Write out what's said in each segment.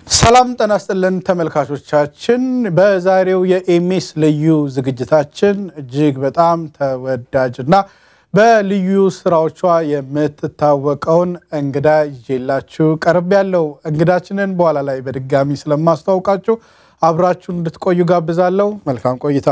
ሰላም ጤና ይስጥልን ተመልካቾቻችን። በዛሬው የኤሜስ ልዩ ዝግጅታችን እጅግ በጣም ተወዳጅና በልዩ ስራዎቿ የምትታወቀውን እንግዳ ይዤላችሁ ቀርብ ያለው እንግዳችንን በኋላ ላይ በድጋሚ ስለማስተዋውቃችሁ አብራችሁን እንድትቆዩ ጋብዛለሁ። መልካም ቆይታ።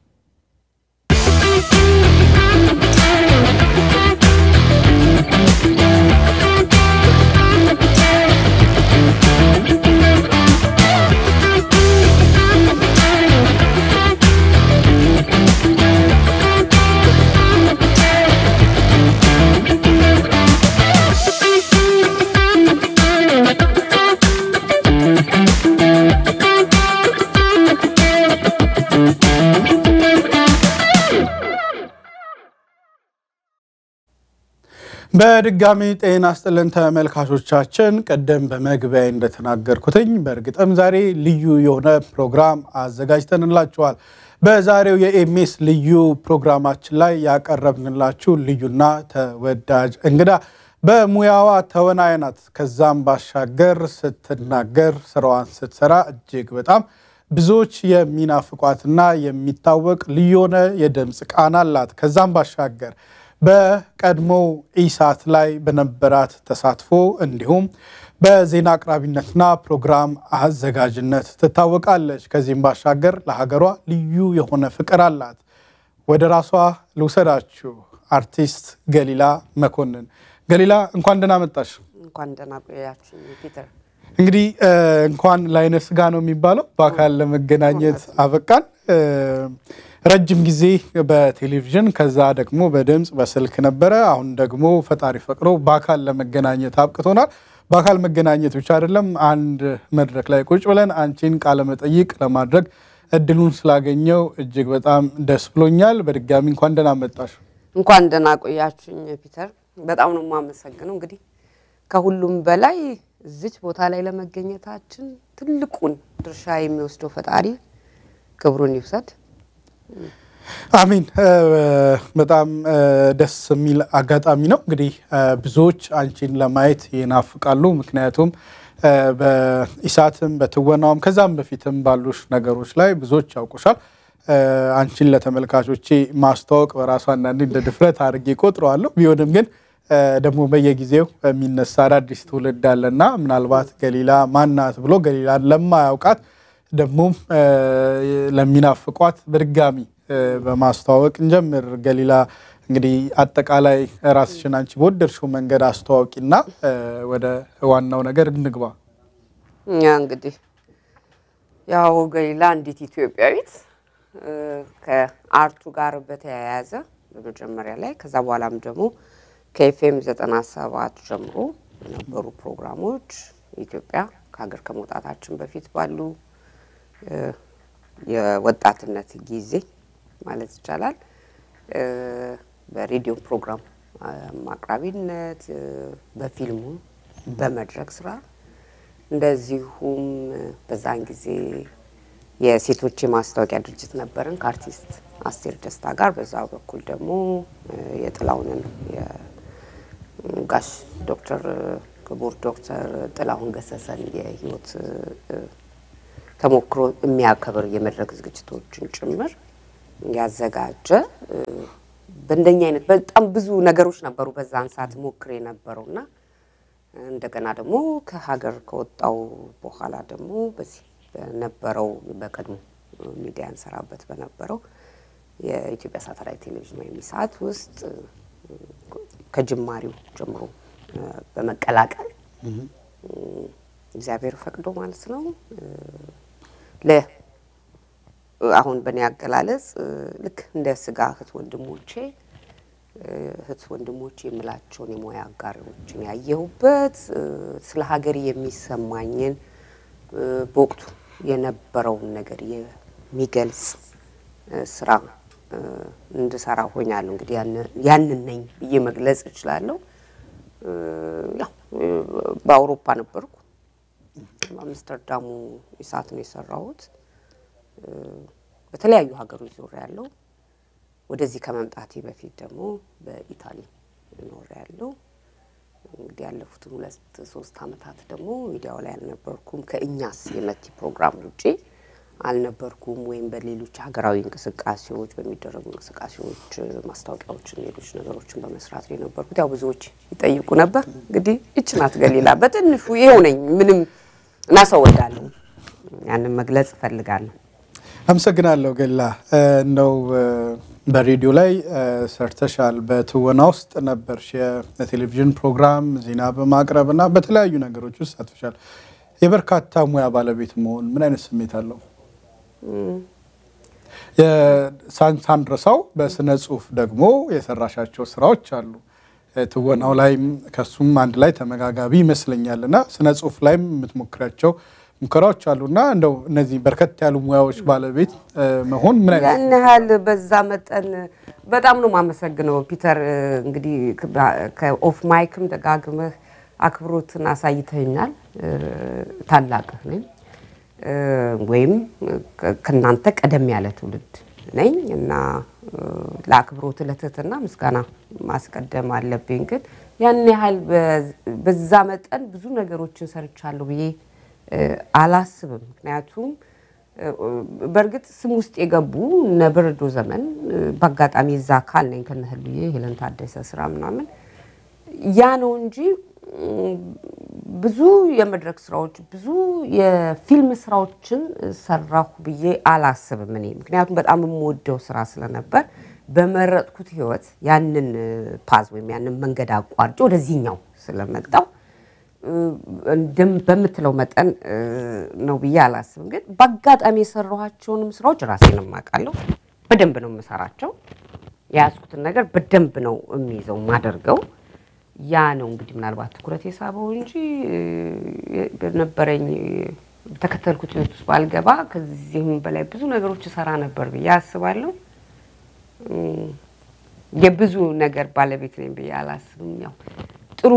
በድጋሚ ጤና ይስጥልን ተመልካቾቻችን። ቅድም በመግቢያ እንደተናገርኩትኝ በእርግጥም ዛሬ ልዩ የሆነ ፕሮግራም አዘጋጅተንላችኋል። በዛሬው የኤሜስ ልዩ ፕሮግራማችን ላይ ያቀረብንላችሁ ልዩና ተወዳጅ እንግዳ በሙያዋ ተዋናይ ናት። ከዛም ባሻገር ስትናገር ስራዋን ስትሰራ እጅግ በጣም ብዙዎች የሚናፍቋትና የሚታወቅ ልዩ የሆነ የድምፅ ቃና አላት። ከዛም ባሻገር በቀድሞው ኢሳት ላይ በነበራት ተሳትፎ እንዲሁም በዜና አቅራቢነትና ፕሮግራም አዘጋጅነት ትታወቃለች። ከዚህም ባሻገር ለሀገሯ ልዩ የሆነ ፍቅር አላት። ወደ ራሷ ልውሰዳችሁ። አርቲስት ገሊላ መኮንን። ገሊላ እንኳን ደህና መጣሽ። እንኳን ደህና ቆያችሁ ፒተር። እንግዲህ እንኳን ለዓይነ ሥጋ ነው የሚባለው በአካል ለመገናኘት አበቃን። ረጅም ጊዜ በቴሌቪዥን ከዛ ደግሞ በድምፅ በስልክ ነበረ። አሁን ደግሞ ፈጣሪ ፈቅዶ በአካል ለመገናኘት አብቅቶናል። በአካል መገናኘት ብቻ አይደለም፣ አንድ መድረክ ላይ ቁጭ ብለን አንቺን ቃለመጠይቅ ለማድረግ እድሉን ስላገኘው እጅግ በጣም ደስ ብሎኛል። በድጋሚ እንኳን ደህና መጣሽ። እንኳን ደህና ቆያችሁኝ ፒተር። በጣም ነው የማመሰግነው። እንግዲህ ከሁሉም በላይ እዚች ቦታ ላይ ለመገኘታችን ትልቁን ድርሻ የሚወስደው ፈጣሪ ክብሩን ይውሰድ። አሚን። በጣም ደስ የሚል አጋጣሚ ነው። እንግዲህ ብዙዎች አንቺን ለማየት ይናፍቃሉ። ምክንያቱም በኢሳትም በትወናውም ከዛም በፊትም ባሉሽ ነገሮች ላይ ብዙዎች ያውቁሻል። አንቺን ለተመልካቾቼ ማስተዋወቅ በራሱ አንዳንዴ እንደ ድፍረት አድርጌ ቆጥረዋለሁ። ቢሆንም ግን ደግሞ በየጊዜው የሚነሳ አዳዲስ ትውልድ አለና ምናልባት ገሊላ ማናት ብሎ ገሊላን ለማያውቃት ደግሞም ለሚናፍቋት በድጋሚ በማስተዋወቅ እንጀምር። ገሊላ እንግዲህ አጠቃላይ ራስሽን አንቺ በወደድሽው መንገድ አስተዋወቂና ወደ ዋናው ነገር እንግባ። እኛ እንግዲህ ያው ገሊላ እንዴት ኢትዮጵያዊት ከአርቱ ጋር በተያያዘ በመጀመሪያ ላይ ከዛ በኋላም ደግሞ ከኤፍኤም ዘጠና ሰባት ጀምሮ የነበሩ ፕሮግራሞች ኢትዮጵያ ከሀገር ከመውጣታችን በፊት ባሉ የወጣትነት ጊዜ ማለት ይቻላል በሬዲዮ ፕሮግራም አቅራቢነት፣ በፊልሙ፣ በመድረክ ስራ እንደዚሁም በዛን ጊዜ የሴቶች የማስታወቂያ ድርጅት ነበርን ከአርቲስት አስቴር ደስታ ጋር። በዛ በኩል ደግሞ የጥላሁንን የጋሽ ዶክተር ክቡር ዶክተር ጥላሁን ገሰሰን የህይወት ተሞክሮ የሚያከብር የመድረክ ዝግጅቶችን ጭምር ያዘጋጀ በእንደኛ አይነት በጣም ብዙ ነገሮች ነበሩ በዛን ሰዓት ሞክር የነበረው እና እንደገና ደግሞ ከሀገር ከወጣው በኋላ ደግሞ በዚህ በነበረው በቀድሞ ሚዲያ እንሰራበት በነበረው የኢትዮጵያ ሳተላይት ቴሌቪዥን ወይም ኢሳት ውስጥ ከጅማሬው ጀምሮ በመቀላቀል እግዚአብሔር ፈቅዶ ማለት ነው ለ አሁን በእኔ አገላለጽ ልክ እንደ ስጋ እህት ወንድሞቼ እህት ወንድሞቼ የምላቸውን የሙያ አጋሮችን ያየሁበት ስለ ሀገር የሚሰማኝን በወቅቱ የነበረውን ነገር የሚገልጽ ስራ እንድሰራ ሆኛለሁ። እንግዲህ ያንን ነኝ ብዬ መግለጽ እችላለሁ። ያው በአውሮፓ ነበርኩ። በአምስተርዳሙ ኢሳት ነው የሰራሁት። በተለያዩ ሀገሮች ዞር ያለው ወደዚህ ከመምጣቴ በፊት ደግሞ በኢታሊ ኖር ያለው እንግዲህ ያለፉትን ሁለት ሶስት ዓመታት ደግሞ ሚዲያው ላይ አልነበርኩም። ከእኛስ የመቲ ፕሮግራም ውጪ አልነበርኩም። ወይም በሌሎች ሀገራዊ እንቅስቃሴዎች በሚደረጉ እንቅስቃሴዎች ማስታወቂያዎችን፣ ሌሎች ነገሮችን በመስራት ነው የነበርኩት። ያው ብዙዎች ይጠይቁ ነበር። እንግዲህ ይች ናት ገሊላ በትንሹ ይሄው ነኝ። ምንም እና ሰው ወዳለሁ ያንን መግለጽ እፈልጋለሁ። አመሰግናለሁ ገላ እንደው በሬዲዮ ላይ ሰርተሻል። በትወና ውስጥ ነበርሽ። የቴሌቪዥን ፕሮግራም ዜና በማቅረብ እና በተለያዩ ነገሮች ውስጥ ሳትፈሻል። የበርካታ ሙያ ባለቤት መሆን ምን አይነት ስሜት አለው? ሳንረሳው በስነ ጽሁፍ ደግሞ የሰራሻቸው ስራዎች አሉ። ትወናው ላይም ከሱም አንድ ላይ ተመጋጋቢ ይመስለኛል እና ስነ ጽሁፍ ላይም የምትሞክሪያቸው ሙከራዎች አሉ እና እንደው እነዚህ በርከት ያሉ ሙያዎች ባለቤት መሆን ምን አይነት ያን ያህል በዛ መጠን በጣም ነው የማመሰግነው ፒተር። እንግዲህ ከኦፍ ማይክም ደጋግመህ አክብሮትን አሳይተኛል። ታላቅህ ነኝ ወይም ከእናንተ ቀደም ያለ ትውልድ ነኝ እና ለአክብሮት ለትህትና ምስጋና ማስቀደም አለብኝ። ግን ያን ያህል በዛ መጠን ብዙ ነገሮችን ሰርቻለሁ ብዬ አላስብም። ምክንያቱም በእርግጥ ስም ውስጥ የገቡ እነ በረዶ ዘመን በአጋጣሚ እዛ አካል ነኝ ከነ ህልዬ ሄለን ታደሰ ስራ ምናምን ያ ነው እንጂ ብዙ የመድረክ ስራዎች ብዙ የፊልም ስራዎችን ሰራሁ ብዬ አላስብም እኔ ምክንያቱም በጣም የምወደው ስራ ስለነበር በመረጥኩት ህይወት ያንን ፓዝ ወይም ያንን መንገድ አቋርጬ ወደዚህኛው ስለመጣው በምትለው መጠን ነው ብዬ አላስብም። ግን በአጋጣሚ የሰራኋቸውንም ስራዎች ራሴን የማውቃለሁ። በደንብ ነው የምሰራቸው። የያዝኩትን ነገር በደንብ ነው የሚይዘው የማደርገው። ያ ነው እንግዲህ ምናልባት ትኩረት የሳበው እንጂ በነበረኝ ተከተልኩት ህይወት ውስጥ ባልገባ ከዚህም በላይ ብዙ ነገሮች እሰራ ነበር ብዬ አስባለሁ። የብዙ ነገር ባለቤት ነኝ ብዬ አላስብም። ያው ጥሩ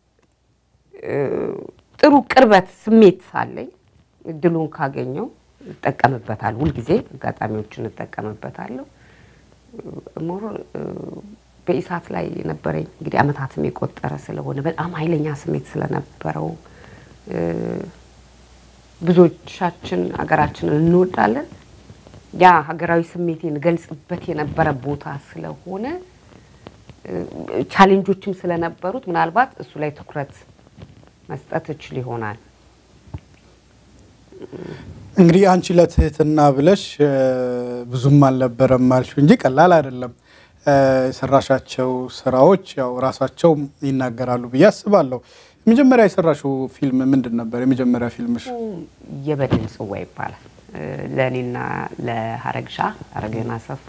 ጥሩ ቅርበት ስሜት አለኝ። እድሉን ካገኘው እጠቀምበታለሁ። ሁልጊዜ አጋጣሚዎችን እጠቀምበታለሁ። ሞር በኢሳት ላይ የነበረኝ እንግዲህ አመታትም የቆጠረ ስለሆነ በጣም ኃይለኛ ስሜት ስለነበረው ብዙዎቻችን ሀገራችንን እንወዳለን። ያ ሀገራዊ ስሜቴን ገልጽበት የነበረ ቦታ ስለሆነ ቻሌንጆችም ስለነበሩት ምናልባት እሱ ላይ ትኩረት መስጠት እችል ይሆናል። እንግዲህ አንቺ ለትህትና ብለሽ ብዙም አልነበረም አልሽው እንጂ ቀላል አይደለም። የሰራሻቸው ስራዎች ያው ራሳቸው ይናገራሉ ብዬ አስባለሁ። የመጀመሪያ የሰራሽው ፊልም ምንድን ነበር? የመጀመሪያ ፊልምሽ? የበድን ጽዋ ይባላል። ለእኔና ለሀረግሻ ሀረገን አሰፋ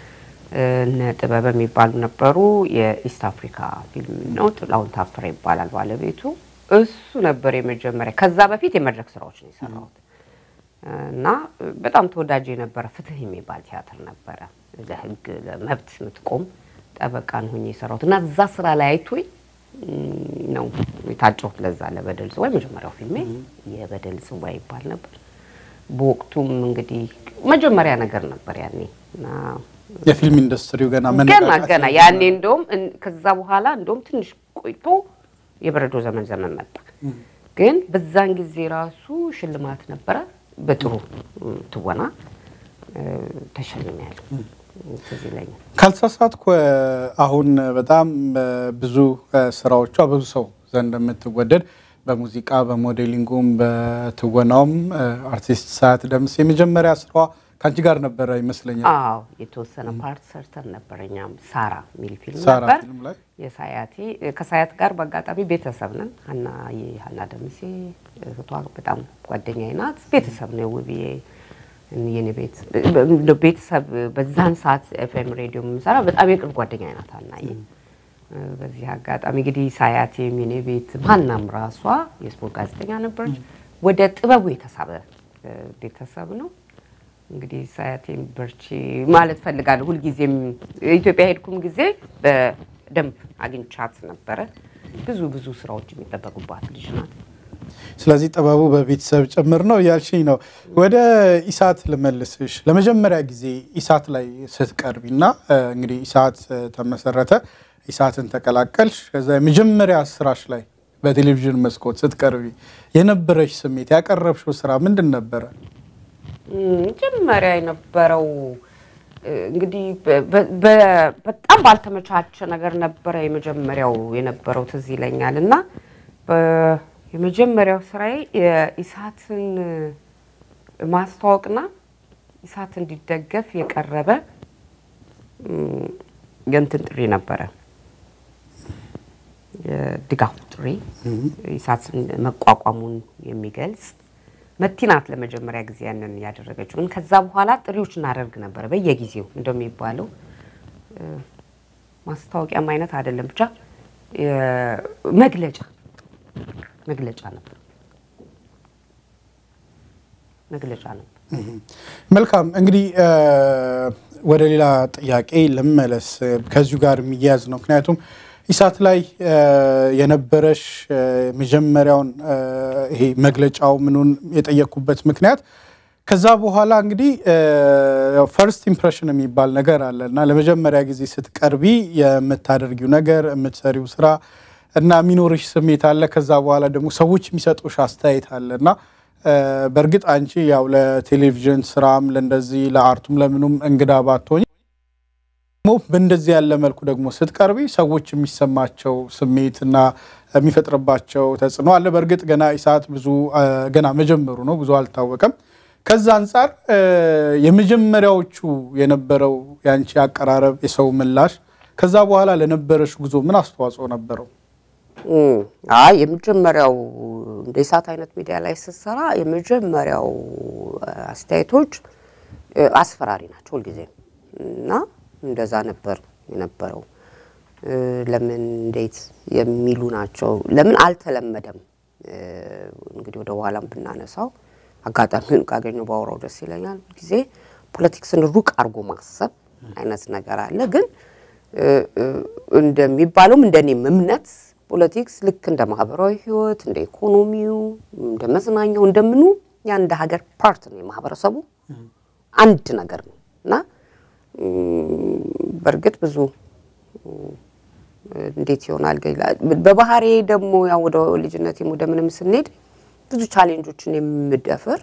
እነ ጥበብ የሚባሉ ነበሩ። የኢስት አፍሪካ ፊልም ነው። ጥላሁን ታፈረ ይባላል ባለቤቱ። እሱ ነበር የመጀመሪያ። ከዛ በፊት የመድረክ ስራዎች ነው የሰራሁት እና በጣም ተወዳጅ የነበረ ፍትህ የሚባል ቲያትር ነበረ። ለህግ ለመብት የምትቆም ጠበቃን ሆኜ የሰራሁት እና እዛ ስራ ላይ አይቶኝ ነው የታጨሁት። ለዛ ለበደል ጽዋ የመጀመሪያው ፊልሜ የበደል ጽዋ ይባል ነበር። በወቅቱም እንግዲህ መጀመሪያ ነገር ነበር ያኔ እና የፊልም ኢንዱስትሪው ገና ገና ገና ያኔ እንደውም ከዛ በኋላ እንደውም ትንሽ ቆይቶ የበረዶ ዘመን ዘመን መጣ። ግን በዛን ጊዜ ራሱ ሽልማት ነበረ። በጥሩ ትወና ተሸልሜያለሁ። ትዝ ይለኛል። ካልተሳሳትኩ አሁን በጣም ብዙ ስራዎቿ ብዙ ሰው ዘንድ የምትወደድ በሙዚቃ በሞዴሊንጉም በትወናውም አርቲስት ሰዓት ደምስ የመጀመሪያ ስራዋ ከአንቺ ጋር ነበረ ይመስለኛል። አዎ የተወሰነ ፓርት ሰርተን ነበር። እኛም ሳራ የሚል ፊልም ሳራ ነበር። ፊልም ላይ የሳያቴ ከሳያት ጋር በአጋጣሚ ቤተሰብ ነን። ሀና የሀና ደምሴ እህቷ በጣም ጓደኛዬ ናት። ቤተሰብ ነው ውብዬ የኔ ቤት ቤተሰብ በዛን ሰዓት ኤፍኤም ሬዲዮ የምሰራ በጣም የቅርብ ጓደኛዬ ናት ሀናዬ። በዚህ አጋጣሚ እንግዲህ ሳያቴም የኔ ቤት ማናም ራሷ የስፖርት ጋዜጠኛ ነበረች። ወደ ጥበቡ የተሳበ ቤተሰብ ነው። እንግዲህ ሳያቴን በርቺ ማለት ፈልጋለሁ። ሁልጊዜም ኢትዮጵያ ሄድኩም ጊዜ በደንብ አግኝቻት ነበረ። ብዙ ብዙ ስራዎች የሚጠበቁባት ልጅ ናት። ስለዚህ ጥበቡ በቤተሰብ ጭምር ነው እያልሽኝ ነው። ወደ ኢሳት ልመልስሽ። ለመጀመሪያ ጊዜ ኢሳት ላይ ስትቀርቢ እና እንግዲህ ኢሳት ተመሰረተ ኢሳትን ተቀላቀልሽ። ከዛ የመጀመሪያ ስራሽ ላይ በቴሌቪዥን መስኮት ስትቀርቢ የነበረሽ ስሜት ያቀረብሽው ስራ ምንድን ነበረ? መጀመሪያ የነበረው እንግዲህ በጣም ባልተመቻቸ ነገር ነበረ የመጀመሪያው የነበረው ትዝ ይለኛል። እና የመጀመሪያው ስራዬ የኢሳትን ማስተዋወቅና ኢሳት እንዲደገፍ የቀረበ የእንትን ጥሪ ነበረ፣ የድጋፍ ጥሪ ኢሳትን መቋቋሙን የሚገልጽ መቲ ናት ለመጀመሪያ ጊዜ ያንን ያደረገችው። ግን ከዛ በኋላ ጥሪዎች እናደርግ ነበረ በየጊዜው እንደሚባለው ማስታወቂያም አይነት አይደለም፣ ብቻ መግለጫ መግለጫ ነበር መግለጫ ነበር። መልካም እንግዲህ ወደ ሌላ ጥያቄ ልመለስ፣ ከዚሁ ጋር የሚያያዝ ነው። ምክንያቱም ኢሳት ላይ የነበረሽ መጀመሪያውን ይሄ መግለጫው ምኑን የጠየቅኩበት ምክንያት ከዛ በኋላ እንግዲህ ፈርስት ኢምፕሬሽን የሚባል ነገር አለ እና ለመጀመሪያ ጊዜ ስትቀርቢ የምታደርጊው ነገር የምትሰሪው ስራ እና የሚኖርሽ ስሜት አለ። ከዛ በኋላ ደግሞ ሰዎች የሚሰጡሽ አስተያየት አለ እና በእርግጥ አንቺ ያው ለቴሌቪዥን ስራም ለእንደዚህ ለአርቱም ለምኑም እንግዳ ባትሆኝ በእንደዚህ ያለ መልኩ ደግሞ ስትቀርቢ ሰዎች የሚሰማቸው ስሜት እና የሚፈጥርባቸው ተጽዕኖ አለ። በእርግጥ ገና ኢሳት ብዙ ገና መጀመሩ ነው፣ ብዙ አልታወቀም። ከዛ አንጻር የመጀመሪያዎቹ የነበረው የአንቺ አቀራረብ፣ የሰው ምላሽ ከዛ በኋላ ለነበረሽ ጉዞ ምን አስተዋጽኦ ነበረው? አይ የመጀመሪያው እንደ ኢሳት አይነት ሚዲያ ላይ ስትሰራ የመጀመሪያው አስተያየቶች አስፈራሪ ናቸው ሁልጊዜም እና እንደዛ ነበር የነበረው። ለምን እንዴት የሚሉ ናቸው። ለምን አልተለመደም። እንግዲህ ወደ ኋላም ብናነሳው አጋጣሚውን ካገኘው ባወራው ደስ ይለኛል። ጊዜ ፖለቲክስን ሩቅ አድርጎ ማሰብ አይነት ነገር አለ። ግን እንደሚባለውም እንደኔም እምነት ፖለቲክስ ልክ እንደ ማህበራዊ ህይወት፣ እንደ ኢኮኖሚው፣ እንደ መዝናኛው እንደምኑ የአንድ ሀገር ፓርት ነው። የማህበረሰቡ አንድ ነገር ነው እና በእርግጥ ብዙ እንዴት ይሆናል በባህሬ ደግሞ ያው ወደ ልጅነቴም ወደ ምንም ስንሄድ ብዙ ቻሌንጆችን የምደፍር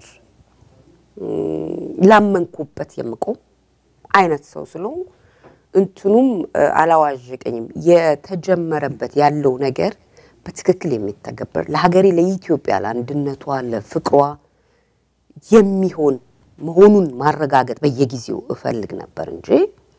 ላመንኩበት የምቆም አይነት ሰው ስለሆንኩ እንትኑም አላዋዠቀኝም። የተጀመረበት ያለው ነገር በትክክል የሚተገበር ለሀገሬ፣ ለኢትዮጵያ፣ ለአንድነቷ፣ ለፍቅሯ የሚሆን መሆኑን ማረጋገጥ በየጊዜው እፈልግ ነበር እንጂ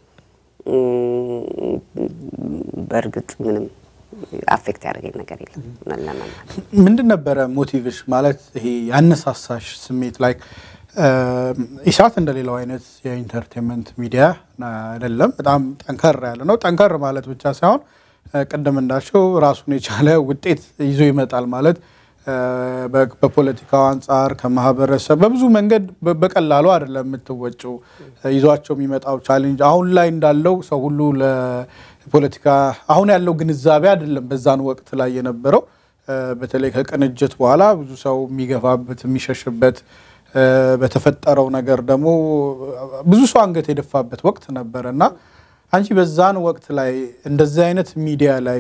በእርግጥ ምንም አፌክት ያደረገኝ ነገር የለም። ምንድን ነበረ ሞቲቭሽ? ማለት ይሄ ያነሳሳሽ ስሜት ላይ ኢሳት እንደሌላው አይነት የኢንተርቴንመንት ሚዲያ አይደለም። በጣም ጠንከር ያለ ነው። ጠንከር ማለት ብቻ ሳይሆን ቅድም እንዳልሽው ራሱን የቻለ ውጤት ይዞ ይመጣል ማለት በፖለቲካው አንጻር ከማህበረሰብ በብዙ መንገድ በቀላሉ አይደለም የምትወጪው። ይዟቸው የሚመጣው ቻሌንጅ አሁን ላይ እንዳለው ሰው ሁሉ ለፖለቲካ አሁን ያለው ግንዛቤ አይደለም በዛን ወቅት ላይ የነበረው። በተለይ ከቅንጅት በኋላ ብዙ ሰው የሚገፋበት የሚሸሽበት በተፈጠረው ነገር ደግሞ ብዙ ሰው አንገት የደፋበት ወቅት ነበረ እና አንቺ በዛን ወቅት ላይ እንደዚህ አይነት ሚዲያ ላይ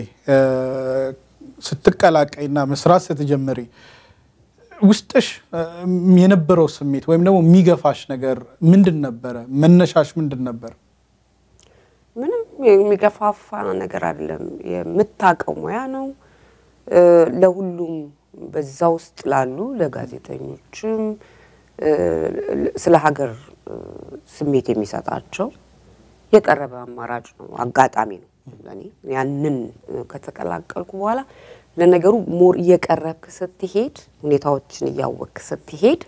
ስትቀላቀይና መስራት ስትጀምሪ ውስጥሽ የነበረው ስሜት ወይም ደግሞ የሚገፋሽ ነገር ምንድን ነበረ? መነሻሽ ምንድን ነበር? ምንም የሚገፋፋ ነገር አይደለም። የምታውቀው ሙያ ነው። ለሁሉም በዛ ውስጥ ላሉ ለጋዜጠኞችም ስለ ሀገር ስሜት የሚሰጣቸው የቀረበ አማራጭ ነው፣ አጋጣሚ ነው። ለእኔ ያንን ከተቀላቀልኩ በኋላ ለነገሩ ሞር እየቀረብክ ስትሄድ ሁኔታዎችን እያወቅክ ስትሄድ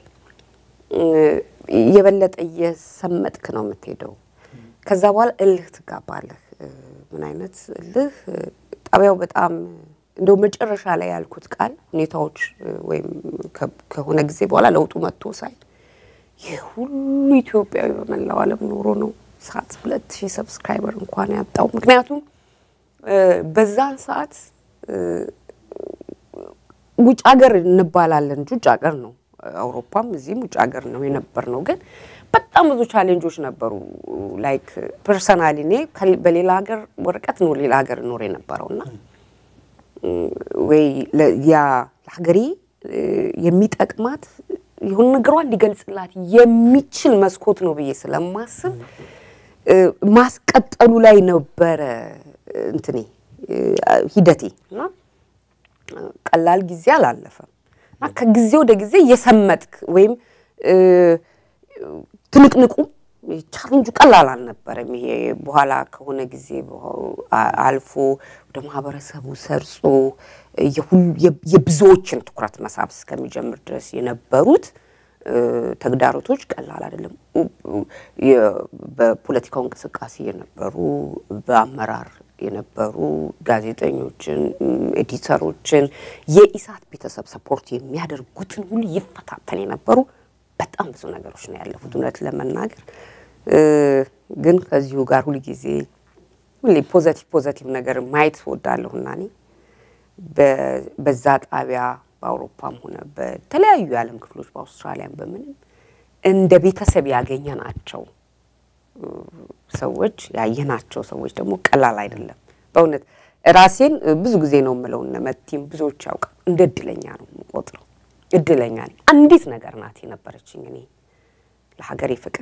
የበለጠ እየሰመጥክ ነው የምትሄደው። ከዛ በኋላ እልህ ትጋባለህ። ምን አይነት እልህ? ጣቢያው በጣም እንደው መጨረሻ ላይ ያልኩት ቃል ሁኔታዎች ወይም ከሆነ ጊዜ በኋላ ለውጡ መጥቶ ሳይ ይህ ሁሉ ኢትዮጵያዊ በመላው ዓለም ኖሮ ነው ሰዓት ሁለት ሺህ ሰብስክራይበር እንኳን ያጣው። ምክንያቱም በዛን ሰዓት ውጭ ሀገር እንባላለን እንጂ ውጭ ሀገር ነው። አውሮፓም እዚህም ውጭ ሀገር ነው የነበር ነው። ግን በጣም ብዙ ቻሌንጆች ነበሩ። ላይክ ፐርሰናሊ እኔ ከል- በሌላ ሀገር ወረቀት ነው ሌላ ሀገር ኖር የነበረው እና ወይ ለ- ያ ለሀገሬ እ፣ የሚጠቅማት የሆነ ነገሯን ሊገልጽላት የሚችል መስኮት ነው ብዬ ስለማስብ እ፣ ማስቀጠሉ ላይ ነበረ እንትኔ እ፣ ሂደቴ እና ቀላል ጊዜ አላለፈም እና ከጊዜ ወደ ጊዜ እየሰመጥክ ወይም እ፣ ትንቅንቁ ቻሌንጁ ቀላል አልነበረም። ይሄ በኋላ ከሆነ ጊዜ በኋ- አ- አልፎ ወደ ማህበረሰቡ ሰርጾ የሁሉ- የ- የብዙዎችን ትኩረት መሳብ እስከሚጀምር ድረስ የነበሩት እ፣ ተግዳሮቶች ቀላል አይደለም። ኡ- ኡ- የ- በፖለቲካው እንቅስቃሴ የነበሩ በአመራር የነበሩ ጋዜጠኞችን፣ እም፣ ኤዲተሮችን የኢሳት ቤተሰብ ሰፖርት የሚያደርጉትን ሁሉ ይፈታተን የነበሩ በጣም ብዙ ነገሮች ነው ያለፉት። እውነት ለመናገር እ፣ ግን ከዚሁ ጋር ሁልጊዜ ሁሌ ፖዘቲቭ ፖዘቲቭ ነገር ማየት እወዳለሁና እኔ በ- በዛ ጣቢያ በአውሮፓም ሆነ በተለያዩ የዓለም ክፍሎች በአውስትራሊያም በምንም እንደ ቤተሰብ ያገኘናቸው እ፣ ሰዎች ያየናቸው ሰዎች ደግሞ ቀላል አይደለም። በእውነት ራሴን እ፣ ብዙ ጊዜ ነው የምለው እነ መቲም ብዙዎች ያውቃል እንደ እድለኛ ነው የምቆጥረው። እድለኛ ነኝ። አንዲት ነገር ናት የነበረችኝ እኔ ለሀገሬ ፍቅር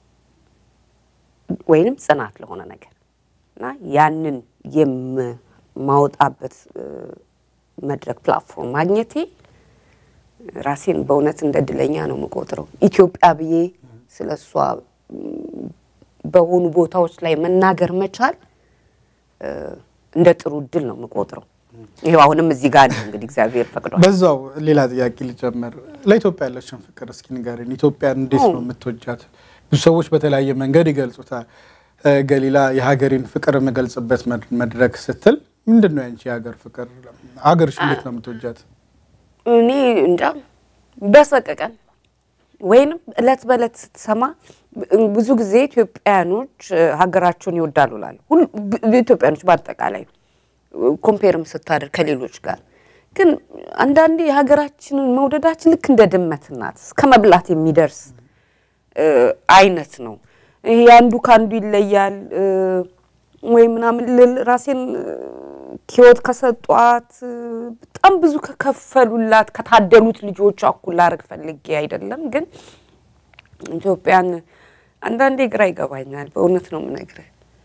ወይንም ጽናት ለሆነ ነገር እና ያንን የማወጣበት እ፣ መድረክ ፕላትፎርም ማግኘቴ ራሴን በእውነት እንደ እድለኛ ነው የምቆጥረው። ኢትዮጵያ ብዬ ስለ እሷ ም፣ በሆኑ ቦታዎች ላይ መናገር መቻል እ፣ እንደ ጥሩ እድል ነው የምቆጥረው። ይኸው አሁንም እዚህ ጋር ነው እንግዲህ እግዚአብሔር ፈቅዷል። በዛው ሌላ ጥያቄ ልጨምር። ለኢትዮጵያ ያለችን ፍቅር እስኪ ንገሪን። ኢትዮጵያን እንዴት ነው የምትወጃት? ብዙ ሰዎች በተለያየ መንገድ ይገልጹታል። እ፣ ገሊላ የሀገሬን ፍቅር የምገልጽበት መድ- መድረክ ስትል ምንድን ነው ያንቺ የሀገር ፍቅር? ሀገርሽ እንዴት ነው የምትወጃት? እኔ እንጃ በሰቀቀን ወይንም እለት በእለት ስትሰማ ብዙ ጊዜ ኢትዮጵያኖች እ፣ ሀገራቸውን ይወዳሉ እላለሁ። ሁሉ ብ- ኢትዮጵያኖች በአጠቃላይ ኮምፔርም ስታደርግ ከሌሎች ጋር ግን አንዳንዴ የሀገራችንን መውደዳችን ልክ እንደ ድመት ናት እስከ መብላት የሚደርስ እ፣ አይነት ነው። ይሄ አንዱ ከአንዱ ይለያል እ፣ ወይ ምናምን ልል ራሴን እ፣ ህይወት ከሰጧት እ፣ በጣም ብዙ ከከፈሉላት ከታደሉት ልጆች እኩል ላደርግ ፈልጌ አይደለም። ግን ኢትዮጵያን አንዳንዴ ግራ ይገባኛል። በእውነት ነው የምነግርህ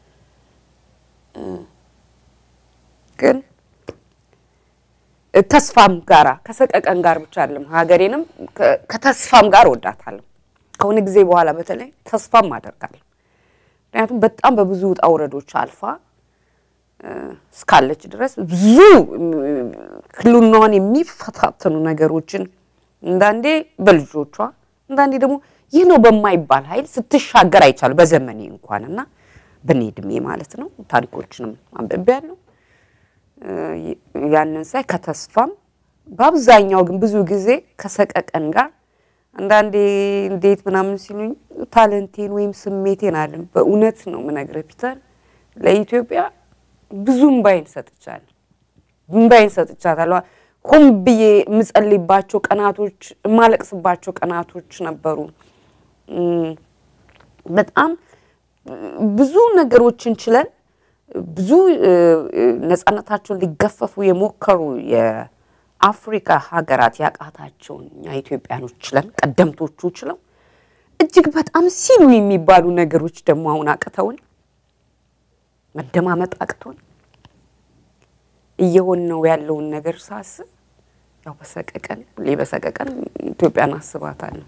እ፣ ግን ተስፋም ጋራ ከሰቀቀን ጋር ብቻ አይደለም ሀገሬንም ከ- ከተስፋም ጋር እወዳታለሁ። ከሆነ ጊዜ በኋላ በተለይ ተስፋም አደርጋለሁ። ምክንያቱም በጣም በብዙ ውጣ ውረዶች አልፋ እ፣ እስካለች ድረስ ብዙ እም፣ ህልውናዋን የሚፈታተኑ ነገሮችን አንዳንዴ በልጆቿ አንዳንዴ ደግሞ ይህ ነው በማይባል ኃይል ስትሻገር አይቻሉ በዘመኔ እንኳን እና በእኔ እድሜ ማለት ነው። ታሪኮችንም አንብቤያለሁ። እ፣ ያንን ሳይ ከተስፋም በአብዛኛው ግን ብዙ ጊዜ ከሰቀቀን ጋር አንዳንዴ እንዴት ምናምን ሲሉኝ ታለንቴን ወይም ስሜቴን አለም በእውነት ነው የምነግርህ ፒተር ለኢትዮጵያ ብዙ እምባይን ሰጥቻለሁ። እምባይን ሰጥቻታለሁ። ሆን ብዬ የምጸልይባቸው ቀናቶች፣ የማለቅስባቸው ቀናቶች ነበሩ። እም፣ በጣም ብዙ ነገሮችን ችለን ብዙ እ፣ እ፣ ነጻነታቸውን ሊገፈፉ የሞከሩ የአፍሪካ ሀገራት ያቃታቸውን እኛ ኢትዮጵያኖች ችለን ቀደምቶቹ ችለው እጅግ በጣም ሲሉ የሚባሉ ነገሮች ደግሞ አሁን አቅተውን መደማመጥ አቅቶን እየሆን ነው ያለውን ነገር ሳስብ ያው በሰቀቀን ሁሌ በሰቀቀን ኢትዮጵያን አስባታለሁ።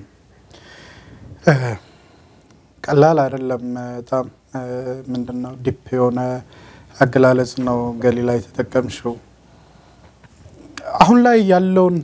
ቀላል አይደለም። በጣም ምንድን ነው ዲፕ የሆነ አገላለጽ ነው ገሊላ የተጠቀምሽው። አሁን ላይ ያለውን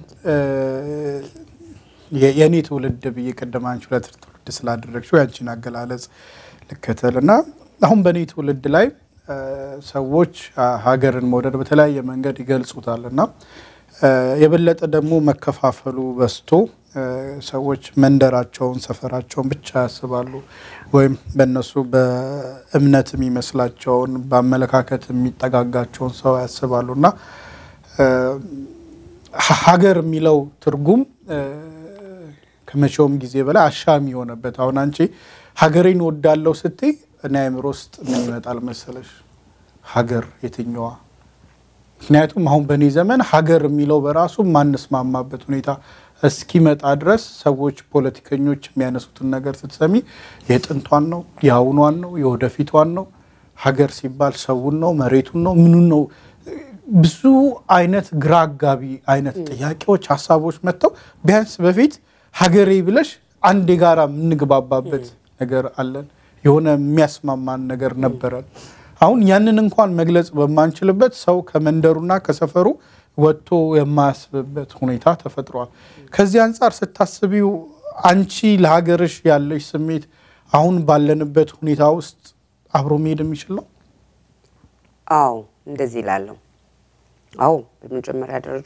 የ- የእኔ ትውልድ ብዬ ቅድም አንቺ ሁለት ትውልድ ስላደረግሽው ያንቺን አገላለጽ ልከተል እና አሁን በእኔ ትውልድ ላይ እ፣ ሰዎች አ፣ ሀገርን መውደድ በተለያየ መንገድ ይገልጹታል እና እ፣ የበለጠ ደግሞ መከፋፈሉ በዝቶ እ፣ ሰዎች መንደራቸውን፣ ሰፈራቸውን ብቻ ያስባሉ ወይም በእነሱ በእምነት የሚመስላቸውን በአመለካከት የሚጠጋጋቸውን ሰው ያስባሉ እና እ፣ ሀ- ሀገር የሚለው ትርጉም እ፣ ከመቼውም ጊዜ በላይ አሻሚ የሆነበት አሁን አንቺ ሀገሬን ወዳለው ስትይ እኔ አእምሮ ውስጥ ምን ይመጣል መሰለሽ? ሀገር የትኛዋ? ምክንያቱም አሁን በእኔ ዘመን ሀገር የሚለው በራሱ ማንስማማበት ሁኔታ እስኪመጣ ድረስ ሰዎች ፖለቲከኞች የሚያነሱትን ነገር ስትሰሚ የጥንቷን ነው የአሁኗን ነው የወደፊቷን ነው ሀገር ሲባል ሰውን ነው መሬቱን ነው ምኑን ነው ብዙ አይነት ግራ አጋቢ አይነት ጥያቄዎች ሀሳቦች መጥተው ቢያንስ በፊት ሀገሬ ብለሽ አንድ የጋራ የምንግባባበት ነገር አለን የሆነ የሚያስማማን ነገር ነበረን አሁን ያንን እንኳን መግለጽ በማንችልበት ሰው ከመንደሩና ከሰፈሩ ወጥቶ የማያስብበት ሁኔታ ተፈጥሯል። ከዚህ አንጻር ስታስቢው አንቺ ለሀገርሽ ያለሽ ስሜት አሁን ባለንበት ሁኔታ ውስጥ አብሮ መሄድ የሚችል ነው? አዎ እንደዚህ እላለሁ። አዎ በመጀመሪያ ደረጃ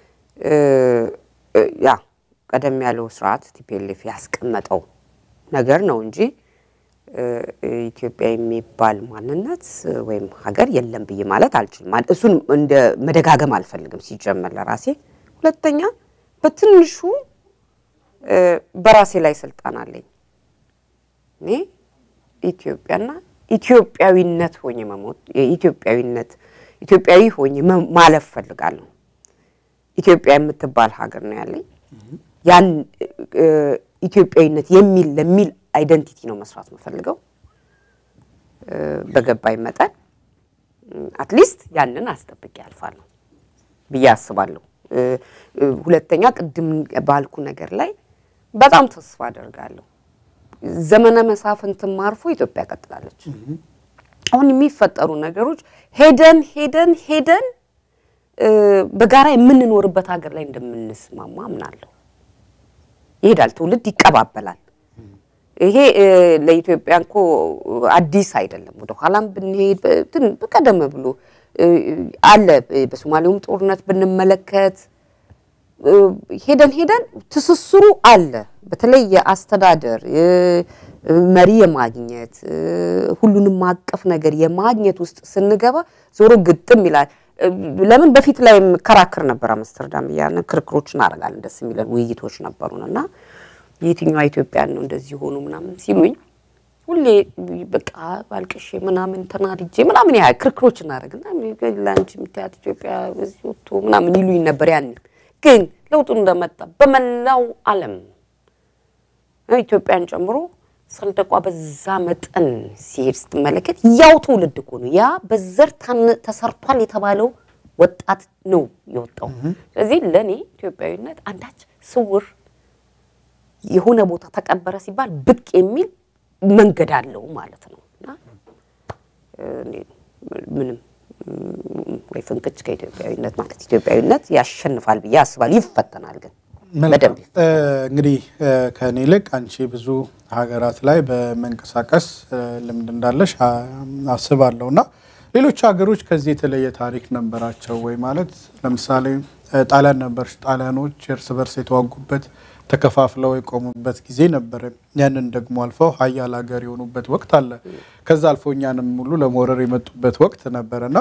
ያ ቀደም ያለው ስርዓት ቲፒኤልኤፍ ያስቀመጠው ነገር ነው እንጂ ኢትዮጵያ የሚባል ማንነት ወይም ሀገር የለም ብዬ ማለት አልችልም። እሱን እንደ መደጋገም አልፈልግም ሲጀመር ለራሴ። ሁለተኛ በትንሹ በራሴ ላይ ስልጣን አለኝ። እኔ ኢትዮጵያና ኢትዮጵያዊነት ሆኜ መሞት የኢትዮጵያዊነት ኢትዮጵያዊ ሆኜ ማለፍ ፈልጋለሁ። ኢትዮጵያ የምትባል ሀገር ነው ያለኝ። ያን ኢትዮጵያዊነት የሚል ለሚል አይደንቲቲ ነው መስራት የምፈልገው በገባኝ መጠን አትሊስት ያንን አስጠብቄ ያልፋለሁ ብዬ አስባለሁ። ሁለተኛ ቅድም ባልኩ ነገር ላይ በጣም ተስፋ አደርጋለሁ። ዘመነ መሳፍንትም አልፎ ኢትዮጵያ ቀጥላለች። አሁን የሚፈጠሩ ነገሮች ሄደን ሄደን ሄደን በጋራ የምንኖርበት ሀገር ላይ እንደምንስማማ አምናለሁ። ይሄዳል፣ ትውልድ ይቀባበላል። ይሄ ለኢትዮጵያ እኮ አዲስ አይደለም። ወደ ኋላም ብንሄድ ቀደም ብሎ አለ። በሶማሌውም ጦርነት ብንመለከት ሄደን ሄደን ትስስሩ አለ። በተለይ የአስተዳደር መሪ የማግኘት ሁሉንም ማቀፍ ነገር የማግኘት ውስጥ ስንገባ ዞሮ ግጥም ይላል። ለምን በፊት ላይ የምከራከር ነበር አምስተርዳም እያልን ክርክሮች እናደርጋለን። ደስ የሚለን ውይይቶች ነበሩን እና የትኛዋ ኢትዮጵያን ነው እንደዚህ ሆኑ ምናምን ሲሉኝ ሁሌ በቃ ባልቅሼ ምናምን ተናድጄ ምናምን ያ ክርክሮች እናደርግና ለአንቺ የምታያት ኢትዮጵያ በዚህ ወጥቶ ምናምን ይሉኝ ነበር። ያን ግን ለውጡ እንደመጣ በመላው ዓለም ኢትዮጵያን ጨምሮ ሰንደቋ በዛ መጠን ሲሄድ ስትመለከት ያው ትውልድ እኮ ነው። ያ በዘር ተሰርቷል የተባለው ወጣት ነው የወጣው። ስለዚህ ለእኔ ኢትዮጵያዊነት አንዳች ስውር የሆነ ቦታ ተቀበረ ሲባል ብቅ የሚል መንገድ አለው ማለት ነው እና ምንም ወይ ፍንክች ከኢትዮጵያዊነት ማለት ኢትዮጵያዊነት ያሸንፋል ብዬ አስባለሁ። ይፈተናል ግን በደንብ እንግዲህ ከእኔ ይልቅ አንቺ ብዙ ሀገራት ላይ በመንቀሳቀስ ልምድ እንዳለሽ አስባለሁ እና ሌሎች ሀገሮች ከዚህ የተለየ ታሪክ ነበራቸው ወይ? ማለት ለምሳሌ ጣሊያን ነበርሽ። ጣሊያኖች እርስ በርስ የተዋጉበት ተከፋፍለው የቆሙበት ጊዜ ነበረ። ያንን ደግሞ አልፈው ሀያል ሀገር የሆኑበት ወቅት አለ። ከዛ አልፎ እኛንም ሙሉ ለመውረር የመጡበት ወቅት ነበረና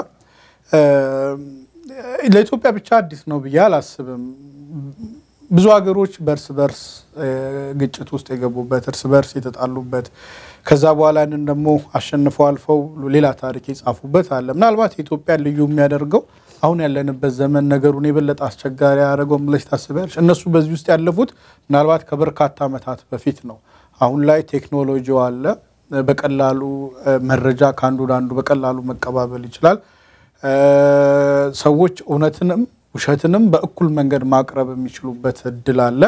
ለኢትዮጵያ ብቻ አዲስ ነው ብዬ አላስብም። ብዙ ሀገሮች በእርስ በርስ ግጭት ውስጥ የገቡበት እርስ በርስ የተጣሉበት ከዛ በኋላ ያንን ደግሞ አሸንፈው አልፈው ሌላ ታሪክ የጻፉበት አለ። ምናልባት የኢትዮጵያ ልዩ የሚያደርገው አሁን ያለንበት ዘመን ነገሩን የበለጠ አስቸጋሪ ያደረገው ብለሽ ታስቢያለሽ? እነሱ በዚህ ውስጥ ያለፉት ምናልባት ከበርካታ ዓመታት በፊት ነው። አሁን ላይ ቴክኖሎጂው አለ። በቀላሉ መረጃ ከአንዱ ወደ አንዱ በቀላሉ መቀባበል ይችላል። ሰዎች እውነትንም ውሸትንም በእኩል መንገድ ማቅረብ የሚችሉበት እድል አለ።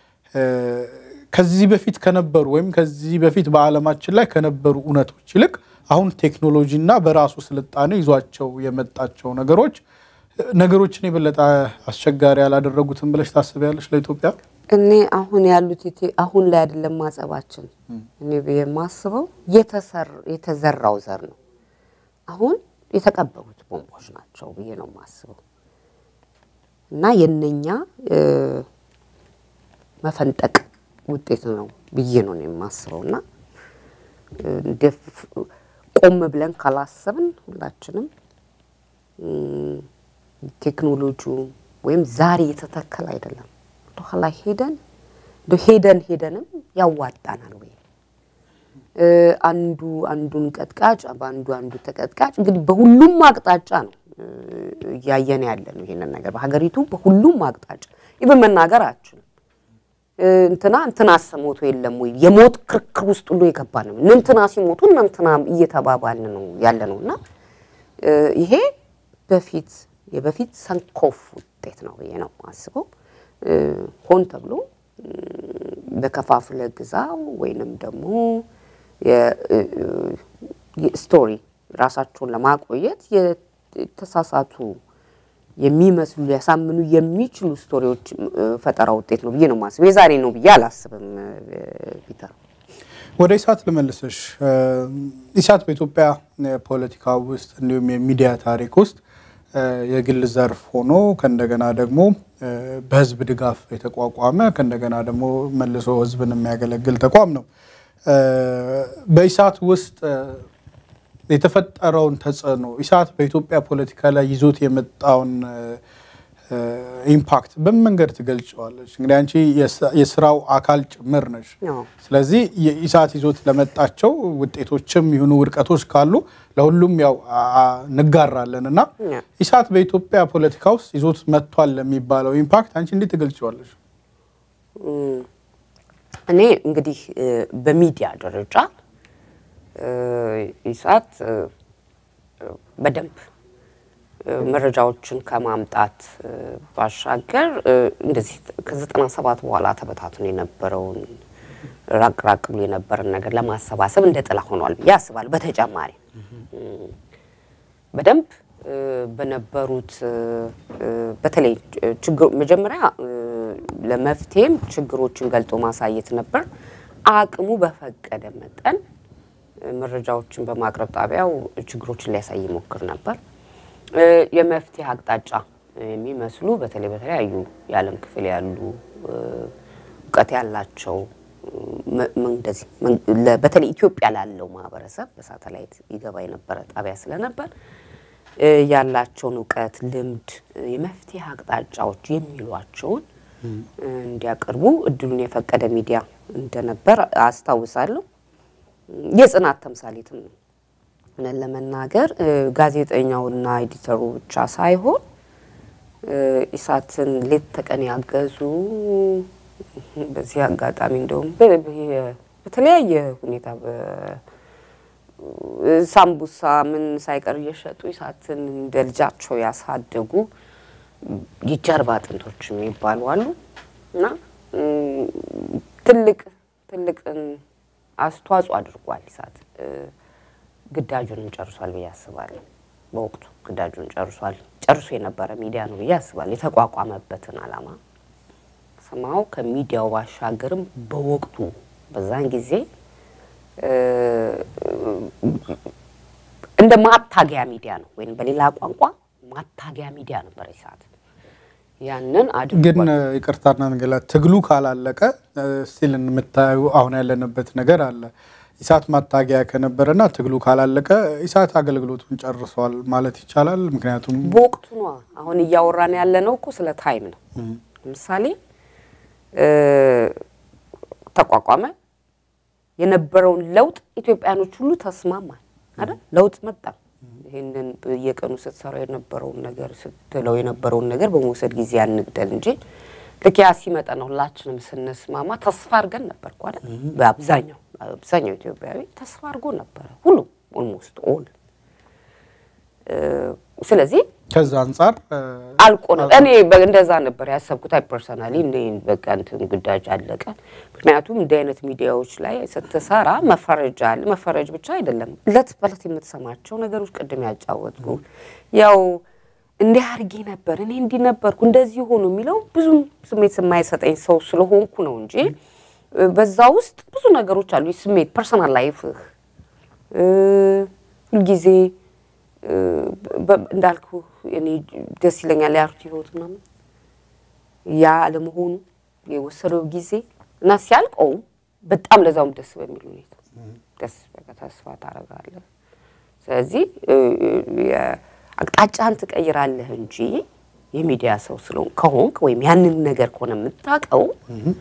ከዚህ በፊት ከነበሩ ወይም ከዚህ በፊት በዓለማችን ላይ ከነበሩ እውነቶች ይልቅ አሁን ቴክኖሎጂና በራሱ ስልጣኔ ይዟቸው የመጣቸው ነገሮች ነገሮችን የበለጠ አስቸጋሪ ያላደረጉትም ብለሽ ታስቢያለሽ ለኢትዮጵያ? እኔ አሁን ያሉት አሁን ላይ አይደለም ማጸባችን። እኔ የማስበው የተዘራው ዘር ነው። አሁን የተቀበሩት ቦምቦች ናቸው ብዬ ነው የማስበው እና የነኛ መፈንጠቅ ውጤት ነው ብዬ ነው የማስበው እና ቆም ብለን ካላሰብን ሁላችንም ቴክኖሎጂው ወይም ዛሬ የተተከለ አይደለም። ወደኋላ ሄደን እንደው ሄደን ሄደንም ያዋጣናል ወይ እ፣ አንዱ አንዱን ቀጥቃጭ በአንዱ አንዱ ተቀጥቃጭ እንግዲህ በሁሉም አቅጣጫ ነው እ፣ እያየን ያለ ነው ይሄንን ነገር በሀገሪቱ በሁሉም አቅጣጫ ይብን መናገር አችልም እንትና እንትና አሰሞቶ የለም ወይ የሞት ክርክር ውስጥ ሁሉ የገባ ነው። እነ እንትና ሲሞቱ እነ እንትና እየተባባልን ነው ያለ ነው እና እ፣ ይሄ በፊት የበፊት ሰንኮፍ ውጤት ነው ብዬ ነው አስበው። ሆን ተብሎ እ፣ በከፋፍለ ግዛው ወይንም ደግሞ የ- እ፣ እ፣ ስቶሪ ራሳቸውን ለማቆየት የተሳሳቱ የሚመስሉ ሊያሳምኑ የሚችሉ ስቶሪዎች እ፣ ፈጠራ ውጤት ነው ብዬ ነው ማስበው። የዛሬ ነው ብዬ አላስብም እ፣ ፒተር። ወደ ኢሳት ልመልስሽ። እ፣ ኢሳት በኢትዮጵያ ፖለቲካ ውስጥ እንዲሁም የሚዲያ ታሪክ ውስጥ እ፣ የግል ዘርፍ ሆኖ ከእንደገና ደግሞ እ፣ በህዝብ ድጋፍ የተቋቋመ ከእንደገና ደግሞ መልሶ ህዝብን የሚያገለግል ተቋም ነው። እ፣ በኢሳት ውስጥ እ፣ የተፈጠረውን ተጽዕኖ ኢሳት በኢትዮጵያ ፖለቲካ ላይ ይዞት የመጣውን እ፣ እ፣ ኢምፓክት በምን መንገድ ትገልጨዋለች? እንግዲህ አንቺ የስ- የስራው አካል ጭምር ነሽ። አዎ። ስለዚህ የኢሳት ይዞት ለመጣቸው ውጤቶችም ይሁኑ ውድቀቶች ካሉ ለሁሉም ያው አ- አ- እንጋራለን እና ያ። ኢሳት በኢትዮጵያ ፖለቲካ ውስጥ ይዞት መጥቷል ለሚባለው ኢምፓክት አንቺ እንዴት ትገልጨዋለች? እኔ እንግዲህ እ፣ በሚዲያ ደረጃ እ፣ ኢሳት እ፣ በደንብ እ፣ መረጃዎችን ከማምጣት እ፣ ባሻገር እ፣ እንደዚህ ከዘጠና ሰባት በኋላ ተበታትኖ የነበረውን ራቅ ራቅ ብሎ የነበረን ነገር ለማሰባሰብ እንደ ጥላ ሆኗል ብዬ አስባለሁ። በተጨማሪ በደንብ እ፣ በነበሩት እ፣ እ፣ በተለይ ችግሩ መጀመሪያ እ፣ ለመፍትሄም ችግሮችን ገልጦ ማሳየት ነበር። አቅሙ በፈቀደ መጠን እ፣ መረጃዎችን በማቅረብ ጣቢያው ችግሮችን ሊያሳይ ይሞክር ነበር። እ፣ የመፍትሄ አቅጣጫ የሚመስሉ በተለይ በተለያዩ የዓለም ክፍል ያሉ እ፣ እውቀት ያላቸው ም- ም- እንደዚህ ምን- ለ- በተለይ ኢትዮጵያ ላለው ማህበረሰብ በሳተላይት ይገባ የነበረ ጣቢያ ስለነበር እ፣ ያላቸውን እውቀት፣ ልምድ፣ እ፣ የመፍትሄ አቅጣጫዎች የሚሏቸውን እ፣ እንዲያቀርቡ እድሉን የፈቀደ ሚዲያ እንደነበር አስታውሳለሁ። የጽናት ተምሳሌትም ነው። እውነት ለመናገር እ፣ ጋዜጠኛውና ኤዲተሩ ብቻ ሳይሆን እ፣ ኢሳትን ሌት ተቀን ያገዙ በዚህ አጋጣሚ እንደውም በ- በ- በተለያየ ሁኔታ በ- ሳምቡሳ ምን ሳይቀር እየሸጡ ኢሳትን እንደ ልጃቸው ያሳደጉ የጀርባ አጥንቶች የሚባሉ አሉ እና እም፣ ትልቅ ትልቅን አስተዋጽኦ አድርጓል ኢሳት እ፣ ግዳጁንም ጨርሷል ብዬ አስባለሁ። በወቅቱ ግዳጁን ጨርሷል ጨርሶ የነበረ ሚዲያ ነው ብዬ አስባለሁ። የተቋቋመበትን ዓላማ ሰማው ከሚዲያው ባሻገርም በወቅቱ በዛን ጊዜ እ፣ እንደ ማታገያ ሚዲያ ነው ወይም በሌላ ቋንቋ ማታገያ ሚዲያ ነበር ኢሳት። ያንን ግን አድርጓል። እ፣ ይቅርታና ንገላ ትግሉ ካላለቀ ስቲል የምታዩ አሁን ያለንበት ነገር አለ። ኢሳት ማታገያ ከነበረና ትግሉ ካላለቀ ኢሳት አገልግሎቱን ጨርሷል ማለት ይቻላል። ምክንያቱም በወቅቱ ነው አሁን እያወራን ያለ ነው እኮ ስለ ታይም ነው። ለምሳሌ እ፣ ተቋቋመ የነበረውን ለውጥ ኢትዮጵያኖች ሁሉ ተስማማል አይደል? ለውጥ መጣ። ይህንን በየቀኑ ስትሰራው የነበረውን ነገር ስትለው የነበረውን ነገር በመውሰድ ጊዜ ያንግደል እንጂ ልክ ያ ሲመጣ ነው ሁላችንም ስንስማማ ተስፋ አድርገን ነበር እኮ አይደል? በአብዛኛው አብዛኛው ኢትዮጵያዊ ተስፋ አድርጎ ነበረ፣ ሁሉም ኦልሞስት ኦል። ስለዚህ ከዛ አንጻር እ፣ አልቆ ነው። እኔ በ- እንደዛ ነበር ያሰብኩት። አይ ፐርሰናሊ እንደ በቃ እንትን ግዳጅ አለቀ። ምክንያቱም እንዲህ አይነት ሚዲያዎች ላይ ስትሰራ መፈረጃ አለ። መፈረጅ ብቻ አይደለም፣ እለት በእለት የምትሰማቸው ነገሮች ቅድም ያጫወትኩ ያው እንዲህ አድርጌ ነበር እኔ እንዲህ ነበርኩ እንደዚህ ሆኑ የሚለው ብዙም ስሜት የማይሰጠኝ ሰው ስለሆንኩ ነው እንጂ እ፣ በዛ ውስጥ ብዙ ነገሮች አሉ። ስሜት ፐርሰናል ላይፍህ እ፣ ሁልጊዜ እ፣ በ- እንዳልኩ እኔ ደስ ይለኛል ያርቱ ህይወት ምናምን ያ አለመሆኑ የወሰደው ጊዜ እና ሲያልቀውም በጣም ለዛውም ደስ በሚል ሁኔታ ደስ በቃ ተስፋ ታደርጋለህ። ስለዚህ እ፣ የ- አቅጣጫህን ትቀይራለህ እንጂ የሚዲያ ሰው ስለሆን ከሆንክ ወይም ያንን ነገር ከሆነ የምታውቀው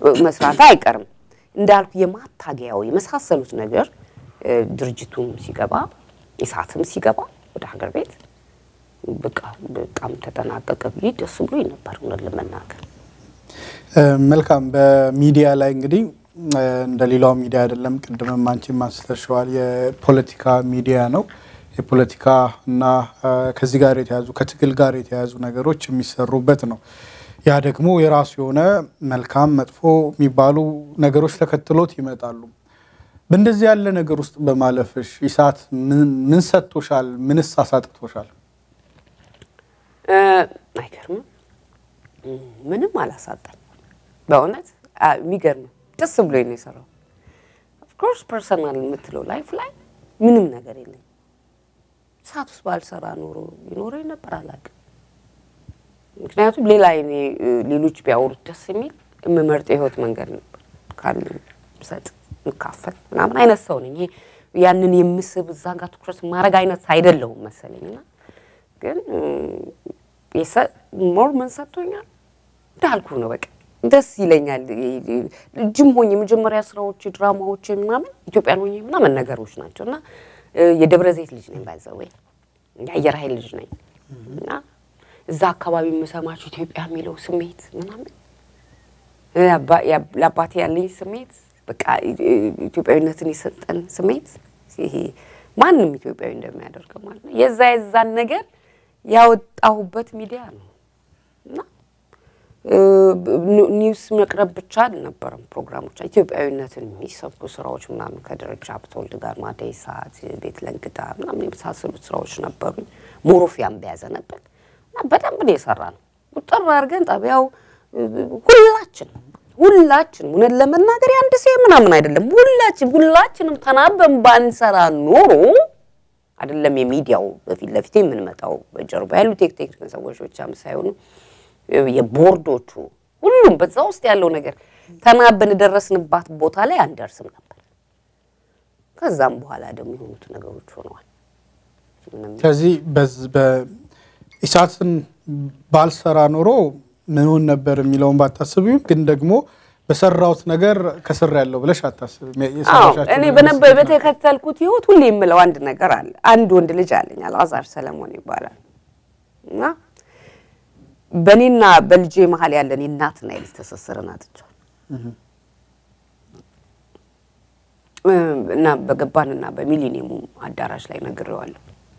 መስራት አይቀርም። እንዳልኩ የማታገያው የመሳሰሉት ነገር እ፣ ድርጅቱም ሲገባ ኢሳትም ሲገባ ወደ ሀገር ቤት በቃ በጣም ተጠናቀቀ ብዬ ደስ ብሎኝ ነበር እውነት ለመናገር። እ፣ መልካም በሚዲያ ላይ እንግዲህ እ፣ እንደ ሌላው ሚዲያ አይደለም። ቅድምም አንቺም አንስተሽዋል። የፖለቲካ ሚዲያ ነው። የፖለቲካ እና እ፣ ከዚህ ጋር የተያዙ ከትግል ጋር የተያዙ ነገሮች የሚሰሩበት ነው። ያ ደግሞ የራሱ የሆነ መልካም መጥፎ የሚባሉ ነገሮች ተከትሎት ይመጣሉ። በእንደዚህ ያለ ነገር ውስጥ በማለፍሽ ኢሳት ምን ምን ሰጥቶሻል? ምንስ አሳጥቶሻል? እ፣ አይገርምም? እ፣ ምንም አላሳጣኝ በእውነት አ፣ የሚገርም ደስ ብሎኝ ነው የሰራው። ኦፍኮርስ ፐርሰናል የምትለው ላይፍ ላይ ምንም ነገር የለኝ። ሰዓት ውስጥ ባልሰራ ኖሮ ይኖረኝ ነበር አላውቅም። ምክንያቱም ሌላ እኔ እ፣ ሌሎች ቢያወሩት ደስ የሚል የምመርጠው የህይወት መንገድ ነበር ካለ ሰጥ ምካፈል ምናምን አይነት ሰው ነኝ። ይሄ ያንን የምስብ እዛ ጋር ትኩረት ማድረግ አይነት አይደለሁም መሰለኝ እና ግን ሞር ምን ሰጥቶኛል እንዳልኩ ነው። በቃ ደስ ይለኛል። ጅም ሆኜ የመጀመሪያ ስራዎች ድራማዎች ምናምን ኢትዮጵያን ሆኜ ምናምን ነገሮች ናቸው እና እ፣ የደብረ ዘይት ልጅ ነኝ ባይዘ ወይ የአየር ኃይል ልጅ ነኝ እና እዛ አካባቢ የምሰማቸው ኢትዮጵያ የሚለው ስሜት ምናምን እ፣ አባ- ያ- ለአባቴ ያለኝ ስሜት በቃ እ- እ- ኢትዮጵያዊነትን የሰጠን ስሜት ይሄ ማንም ኢትዮጵያዊ እንደሚያደርገው ማለት ነው። የዛ የዛን ነገር ያወጣሁበት ሚዲያ ነው እና እ፣ ኒ- ኒውስ መቅረብ ብቻ አልነበረም ፕሮግራሞች ኢትዮጵያዊነትን የሚሰብኩ ስራዎች ምናምን ከደረጃ ሀብተወልድ ጋር ማደይ ሰዓት ቤት ለእንግዳ ምናምን የመሳሰሉት ስራዎች ነበሩኝ። ሞሮፊያም በያዘ ነበር እና በደንብ ነው የሰራ ነው ቁጥር አድርገን ጣቢያው እ፣ ሁላችን ሁላችን እውነት ለመናገር የአንድ ሴ ምናምን አይደለም ሁላችን ሁላችንም ተናበን ባንሰራ ኖሮ አይደለም የሚዲያው በፊት ለፊት የምንመጣው በጀርባ ያሉ ቴክቴክ ሰዎች ብቻም ሳይሆኑ የቦርዶቹ ሁሉም በዛ ውስጥ ያለው ነገር ተናበን የደረስንባት ቦታ ላይ አንደርስም ነበር። ከዛም በኋላ ደግሞ የሆኑት ነገሮች ሆነዋል። ምንም ከዚህ በዝ- በኢሳትን ባልሰራ ኖሮ ምንሆን ነበር የሚለውን ባታስቢም ግን ደግሞ በሰራሁት ነገር ከስር ያለው ብለሽ አታስቢም። አዎ የሰራሻቸው እኔ ነገር በነበ ስኬት ነው። በተከተልኩት ህይወት ሁሌ የምለው አንድ ነገር አለ። አንድ ወንድ ልጅ አለኝ አልዓዛር ሰለሞን ይባላል እና በእኔና በልጄ መሀል ያለን የእናትና የልጅ ትስስርን አጥቻለሁ እ፣ እና በገባንና በሚሊኒየሙ አዳራሽ ላይ ነግሬዋለሁ።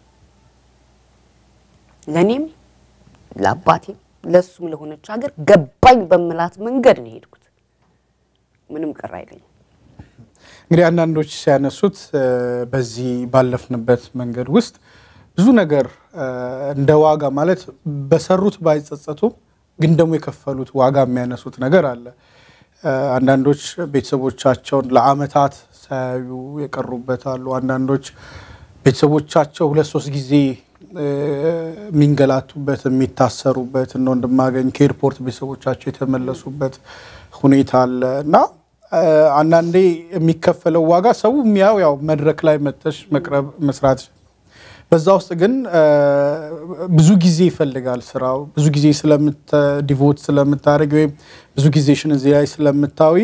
ለእኔም ለአባቴም ለእሱም ለሆነች ሀገር ገባኝ በምላት መንገድ ነው የሄድኩት። ምንም ቅር አይለኝም። እንግዲህ አንዳንዶች ሲያነሱት እ፣ በዚህ ባለፍንበት መንገድ ውስጥ ብዙ ነገር እ፣ እንደ ዋጋ ማለት በሰሩት ባይጸጸቱም ግን ደግሞ የከፈሉት ዋጋ የሚያነሱት ነገር አለ። እ፣ አንዳንዶች ቤተሰቦቻቸውን ለአመታት ሳያዩ የቀሩበት አሉ። አንዳንዶች ቤተሰቦቻቸው ሁለት ሶስት ጊዜ እ፣ የሚንገላቱበት የሚታሰሩበት እነ ወንድማገኝ ከኤርፖርት ቤተሰቦቻቸው የተመለሱበት ሁኔታ አለ እና እ፣ አንዳንዴ የሚከፈለው ዋጋ ሰው የሚያው ያው መድረክ ላይ መተሽ መቅረብ መስራት በዛ ውስጥ ግን እ፣ ብዙ ጊዜ ይፈልጋል ስራው ብዙ ጊዜ ዲቮት ስለምታደርግ ወይም ብዙ ጊዜሽን እዚህ ላይ ስለምታዊ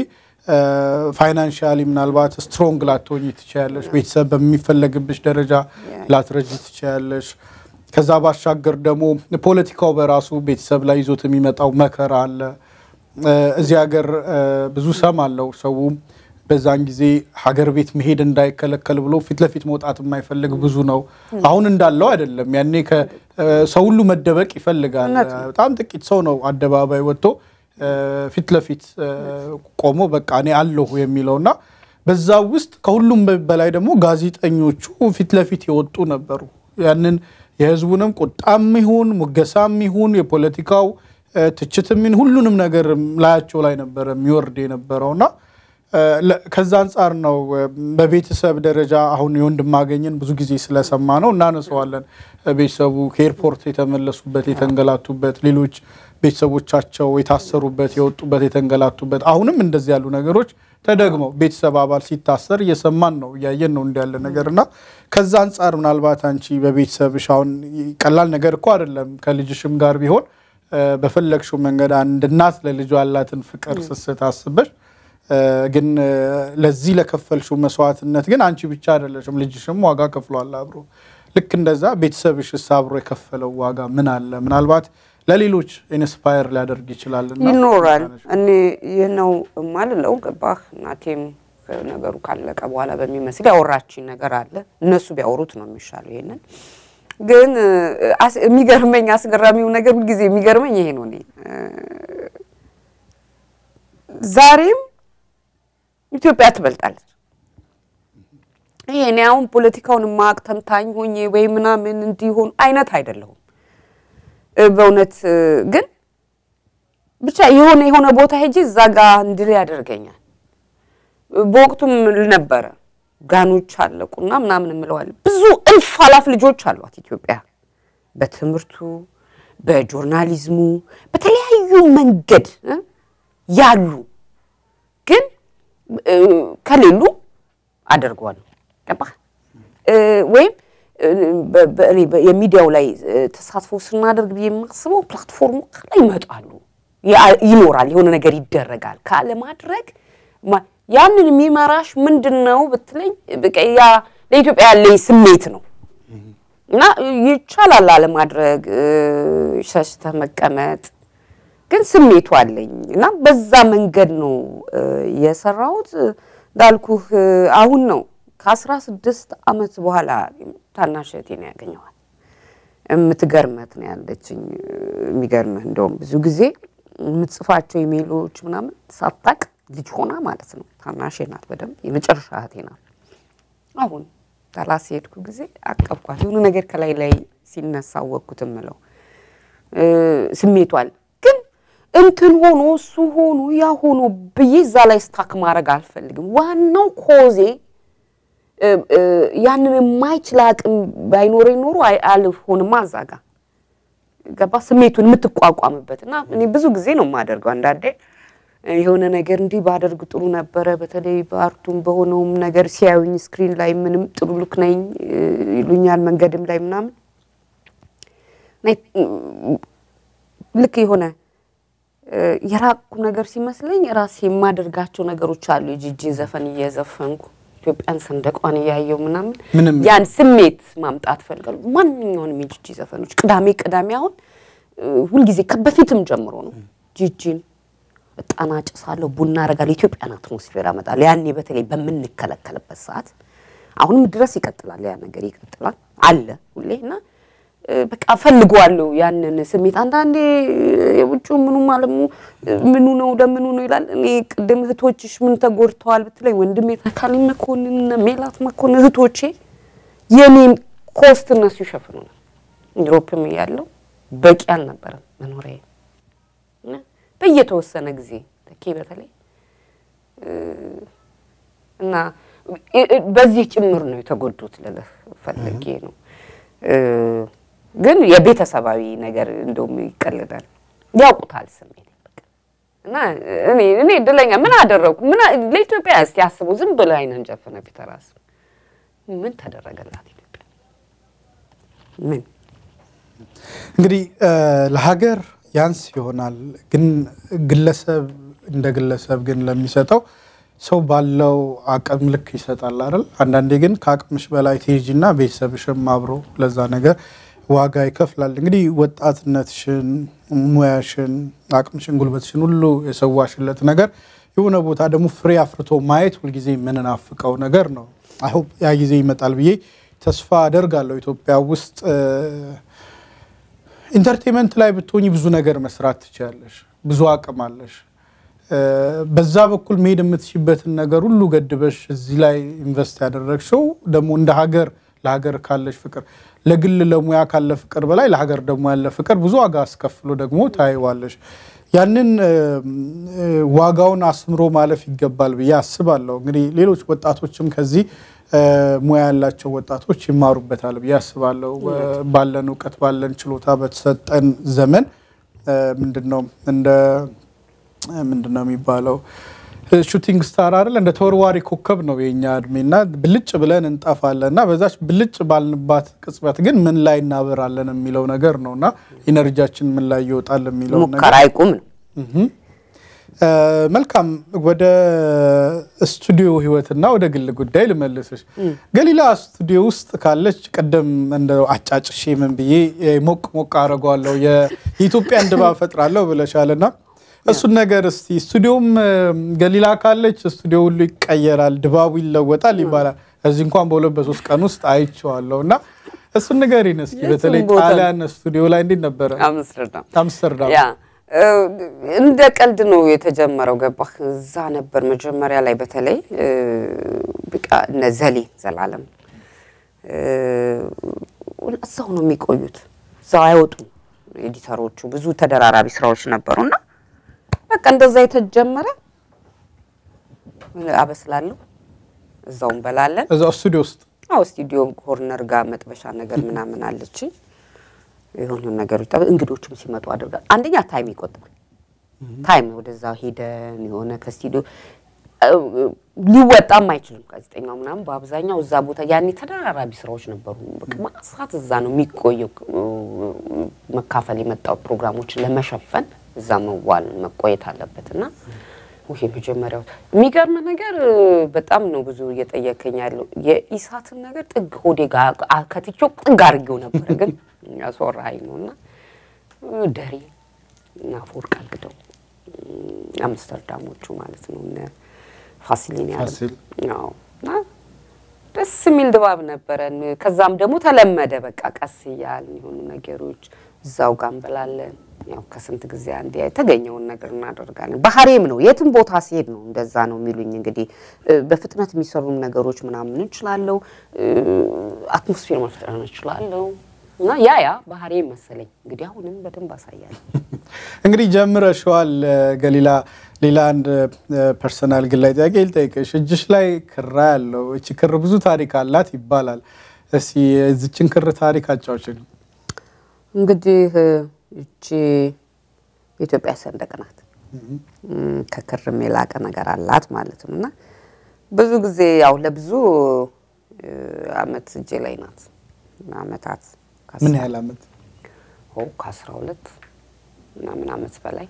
ፋይናንሻሊ ምናልባት ስትሮንግ ላትሆኝ ትችያለሽ። ቤተሰብ በሚፈለግብሽ ደረጃ ላትረጅ ትችያለሽ። ከዛ ባሻገር ደግሞ ፖለቲካው በራሱ ቤተሰብ ላይ ይዞት የሚመጣው መከራ አለ። እ፣ እዚህ ሀገር እ፣ ብዙ ሰም አለው ሰው በዛን ጊዜ ሀገር ቤት መሄድ እንዳይከለከል ብሎ ፊት ለፊት መውጣት የማይፈልግ ብዙ ነው። አሁን እንዳለው አይደለም። ያኔ ከ- እ፣ ሰው ሁሉ መደበቅ ይፈልጋል። በጣም ጥቂት ሰው ነው አደባባይ ወጥቶ እ፣ ፊት ለፊት እ፣ ቆሞ በቃ እኔ አለሁ የሚለውና በዛ ውስጥ ከሁሉም በላይ ደግሞ ጋዜጠኞቹ ፊት ለፊት የወጡ ነበሩ። ያንን የህዝቡንም ቁጣም ይሁን ሙገሳም ይሁን የፖለቲካው እ፣ ትችትም ይሁን ሁሉንም ነገር ላያቸው ላይ ነበረ የሚወርድ የነበረውና እ፣ ለ- ከዛ አንጻር ነው እ፣ በቤተሰብ ደረጃ አሁን የወንድማገኝን ብዙ ጊዜ ስለሰማ ነው እናነሰዋለን። እ፣ ቤተሰቡ ከኤርፖርት የተመለሱበት የተንገላቱበት፣ ሌሎች ቤተሰቦቻቸው የታሰሩበት የወጡበት የተንገላቱበት፣ አሁንም እንደዚህ ያሉ ነገሮች ተደግመው ቤተሰብ አባል ሲታሰር እየሰማን ነው እያየን ነው እንዲ ያለ ነገር እና ከዛ አንጻር ምናልባት አንቺ በቤተሰብሽ አሁን ቀላል ነገር እኮ አይደለም ከልጅሽም ጋር ቢሆን በፈለግሽው መንገድ አንድ እናት ለልጇ ያላትን ፍቅር ስስት አስበሽ ግን ለዚህ ለከፈልሽው መስዋዕትነት ግን አንቺ ብቻ አይደለሽም፣ ልጅሽም ዋጋ ከፍሏል አብሮ። ልክ እንደዛ ቤተሰብሽስ አብሮ የከፈለው ዋጋ ምን አለ? ምናልባት ለሌሎች ኢንስፓየር ሊያደርግ ይችላል ይኖራል። እኔ ይህ ነው የማልለው ገባህ። እናቴም ነገሩ ካለቀ በኋላ በሚመስል ያወራችኝ ነገር አለ። እነሱ ቢያወሩት ነው የሚሻለው። ይሄንን ግን የሚገርመኝ አስገራሚው ነገር ሁልጊዜ የሚገርመኝ ይሄ ነው። እኔ ዛሬም ኢትዮጵያ ትበልጣለች። ይሄ እኔ አሁን ፖለቲካውን ማቅ ተንታኝ ሆኜ ወይ ምናምን እንዲሆን አይነት አይደለሁም። በእውነት ግን ብቻ የሆነ የሆነ ቦታ ሄጄ እዛ ጋ እንድል ያደርገኛል። በወቅቱም ነበረ ጋኖች አለቁና ምናምን እምለዋለሁ። ብዙ እልፍ አላፍ ልጆች አሏት ኢትዮጵያ በትምህርቱ፣ በጆርናሊዝሙ፣ በተለያዩ መንገድ ያሉ ግን ከሌሉ አደርገዋለሁ። ገባህ ወይም የሚዲያው ላይ ተሳትፎ ስናደርግ ብዬ የማስበው ፕላትፎርሙ ከላይ ይመጣሉ፣ ይኖራል፣ የሆነ ነገር ይደረጋል። ካለማድረግ ያንን የሚመራሽ ምንድን ነው ብትለኝ ያ ለኢትዮጵያ ያለኝ ስሜት ነው እና ይቻላል አለማድረግ፣ ሸሽተህ መቀመጥ ግን ስሜቱ አለኝ እና በዛ መንገድ ነው የሰራሁት። እንዳልኩህ አሁን ነው ከአስራ ስድስት ዓመት በኋላ ታናሽ እህቴን ያገኘዋል። የምትገርመት ነው ያለችኝ። የሚገርምህ እንደውም ብዙ ጊዜ የምትጽፋቸው ኢሜሎች ምናምን ሳታቅ ልጅ ሆና ማለት ነው። ታናሽ ናት፣ በደንብ የመጨረሻ እህቴ ናት። አሁን ዳላስ የሄድኩ ጊዜ አቀብኳት። የሆነ ነገር ከላይ ላይ ሲነሳ ወቅኩት የምለው ስሜቷል ግን እንትን ሆኖ እሱ ሆኖ ያ ሆኖ ብዬ እዛ ላይ ስታክ ማድረግ አልፈልግም። ዋናው ኮዜ ያንን የማይችል አቅም ባይኖረኝ ኖሮ አልሆንማ እዛ ጋ ገባ ስሜቱን የምትቋቋምበት እና እኔ ብዙ ጊዜ ነው የማደርገው። አንዳንዴ የሆነ ነገር እንዲህ ባደርግ ጥሩ ነበረ፣ በተለይ በአርቱም በሆነውም ነገር ሲያዩኝ ስክሪን ላይ ምንም ጥሩ ልክ ነኝ ይሉኛል፣ መንገድም ላይ ምናምን ልክ የሆነ የራቁ ነገር ሲመስለኝ ራሴ የማደርጋቸው ነገሮች አሉ። የጂጂ ዘፈን እየዘፈንኩ ኢትዮጵያን ሰንደቋን እያየው ምናምን ያን ስሜት ማምጣት ፈልጋለሁ። ማንኛውንም የጂጂ ዘፈኖች ቅዳሜ ቅዳሜ አሁን ሁልጊዜ በፊትም ጀምሮ ነው ጂጂን እጣን አጭሳለሁ፣ ቡና አረጋለሁ፣ ኢትዮጵያን አትሞስፌር አመጣለሁ። ያኔ በተለይ በምንከለከልበት ሰዓት አሁንም ድረስ ይቀጥላል፣ ያ ነገር ይቀጥላል አለ ሁሌ እና በቃ ፈልገዋለሁ ያንን ስሜት። አንዳንዴ የውጭ ምኑ ማለሙ ምኑ ነው ለምኑ ነው ይላል። እኔ ቅድም እህቶችሽ ምን ተጎድተዋል ብትለኝ ወንድሜ ተካልኝ መኮንን፣ ሜላት መኮንን እህቶቼ የኔን ኮስት እነሱ ይሸፍኑናል። ዩሮፕም እያለሁ በቂ አልነበረም መኖሪያ በየተወሰነ ጊዜ ተኬ በተለይ እና በዚህ ጭምር ነው የተጎዱት ልልህ ፈልጌ ነው። ግን የቤተሰባዊ ነገር እንደውም ይቀልዳል። ያውቁታል ስሜት እና እኔ እኔ እድለኛ ምን አደረግኩ? ምን ለኢትዮጵያ እስቲ አስቡ። ዝም ብለህ አይነን ጨፍነ ፒተር አስብ። ምን ተደረገላት ኢትዮጵያ? ምን እንግዲህ ለሀገር ያንስ ይሆናል፣ ግን ግለሰብ እንደ ግለሰብ ግን ለሚሰጠው ሰው ባለው አቅም ልክ ይሰጣል አይደል? አንዳንዴ ግን ከአቅምሽ በላይ ትሄጂና ቤተሰብሽም አብሮ ለዛ ነገር ዋጋ ይከፍላል። እንግዲህ ወጣትነትሽን፣ ሙያሽን፣ አቅምሽን፣ ጉልበትሽን ሁሉ የሰዋሽለት ነገር የሆነ ቦታ ደግሞ ፍሬ አፍርቶ ማየት ሁልጊዜ የምንናፍቀው ነገር ነው። አሁን ያ ጊዜ ይመጣል ብዬ ተስፋ አደርጋለሁ። ኢትዮጵያ ውስጥ ኢንተርቴንመንት ላይ ብትሆኝ ብዙ ነገር መስራት ትችላለሽ። ብዙ አቅም አለሽ። በዛ በኩል መሄድ የምትችበትን ነገር ሁሉ ገድበሽ እዚህ ላይ ኢንቨስት ያደረግሽው ደግሞ እንደ ሀገር ለሀገር ካለሽ ፍቅር ለግል ለሙያ ካለ ፍቅር በላይ ለሀገር ደግሞ ያለ ፍቅር ብዙ ዋጋ አስከፍሎ ደግሞ ታይዋለሽ። ያንን ዋጋውን አስምሮ ማለፍ ይገባል ብዬ አስባለሁ። እንግዲህ ሌሎች ወጣቶችም ከዚህ ሙያ ያላቸው ወጣቶች ይማሩበታል ብዬ አስባለሁ። ባለን እውቀት ባለን ችሎታ በተሰጠን ዘመን ምንድን ነው እንደ ምንድን ነው የሚባለው ሹቲንግ ስታር አይደል እንደ ተወርዋሪ ኮከብ ነው የኛ እድሜና ብልጭ ብለን እንጠፋለን እና በዛች ብልጭ ባልንባት ቅጽበት ግን ምን ላይ እናበራለን የሚለው ነገር ነው እና ኢነርጂያችን ምን ላይ ይወጣል የሚለው ነገር ሙከራ አይቁም ነው። እ፣ መልካም ወደ ስቱዲዮ ህይወትና ወደ ግል ጉዳይ ልመልስሽ። ገሊላ ስቱዲዮ ውስጥ ካለች ቅድም እንደ አጫጭሼ ምን ብዬ እ፣ ሞቅ ሞቅ አደርገዋለሁ የኢትዮጵያን ድባብ ፈጥራለሁ ብለሻልና እሱን ነገር እስቲ ስቱዲዮም እ፣ ገሊላ ካለች ስቱዲዮ ሁሉ ይቀየራል፣ ድባቡ ይለወጣል ይባላል። እዚህ እንኳን በሁለት በሶስት ቀን ውስጥ አይቼዋለሁ እና እሱን ንገሪን እስኪ። የትም በተለይ ቦታ ጣሊያን ስቱዲዮ ላይ እንዴት ነበረ? አምስተርዳም አምስተርዳም ያ እ፣ እንደ ቀልድ ነው የተጀመረው። ገባህ? እዛ ነበር መጀመሪያ ላይ በተለይ እ፣ በቃ እነ ዘሌ ዘላለም እ፣ እዛው ነው የሚቆዩት፣ እዛው አይወጡም ኤዲተሮቹ። ብዙ ተደራራቢ ስራዎች ነበሩና በቃ እንደዛ የተጀመረ አበስላለሁ፣ እዛው እንበላለን። እዛው ስቱዲዮ ውስጥ አዎ ስቱዲዮ ኮርነር ጋር መጥበሻ ነገር ምናምን አለችኝ። የሆኑ ነገሮች ጠብ- እንግዶችም ሲመጡ አድርጋል። አንደኛ ታይም ይቆጥባል። ታይም ወደዛ ሄደን የሆነ ከስቱዲዮ እ- ሊወጣም አይችልም ጋዜጠኛው ምናምን በአብዛኛው እዛ ቦታ ያኔ ተደራራቢ ስራዎች ነበሩ። በቃ ማሳት እዛ ነው የሚቆየው። እ- መካፈል የመጣው ፕሮግራሞችን ለመሸፈን እዛ መዋል መቆየት አለበት እና ይሄ መጀመሪያው የሚገርም ነገር እ፣ በጣም ነው ብዙ እየጠየከኝ ያለው የኢሳትን ነገር ጥግ ሆዴ ጋር አ- ከትቼው ጥግ አድርጌው ነበረ፣ ግን ያስወራኸኝ ነው እና እ፣ ደሬ እና አፈወርቅ አግደው እ፣ አምስተርዳሞቹ ማለት ነው እነ ፋሲሊን ያለ ፋሲል። አዎ እና ደስ የሚል ድባብ ነበረን። ከዛም ደግሞ ተለመደ በቃ ቀስ እያልን የሆኑ ነገሮች እዛው ጋር እንበላለን። ያው ከስንት ጊዜ አንዴ የተገኘውን ነገር እናደርጋለን። ባህሬም ነው የትም ቦታ ሲሄድ ነው እንደዛ ነው የሚሉኝ። እንግዲህ እ፣ በፍጥነት የሚሰሩም ነገሮች ምናምን እችላለሁ፣ እ፣ አትሞስፌር መፍጠር እችላለሁ እና ያ ያ ባህሬም መሰለኝ እንግዲህ አሁንም በደንብ አሳያለሁ። እንግዲህ ጀምረሽዋል ገሊላ። ሌላ አንድ ፐርሰናል ግላይ ጥያቄ ልጠይቅሽ። እጅሽ ላይ ክራ ያለው እቺ ክር ብዙ ታሪክ አላት ይባላል። እስኪ የዚችን ክር ታሪክ አጫውችን። እንግዲህ እቺ የኢትዮጵያ ሰንደቅ ናት። እም፣ ከክርም የላቀ ነገር አላት ማለት ነው እና ብዙ ጊዜ ያው ለብዙ እ፣ አመት እጄ ላይ ናት። አመታት ምን ያህል አመት? ከአስራ ሁለት ምናምን አመት በላይ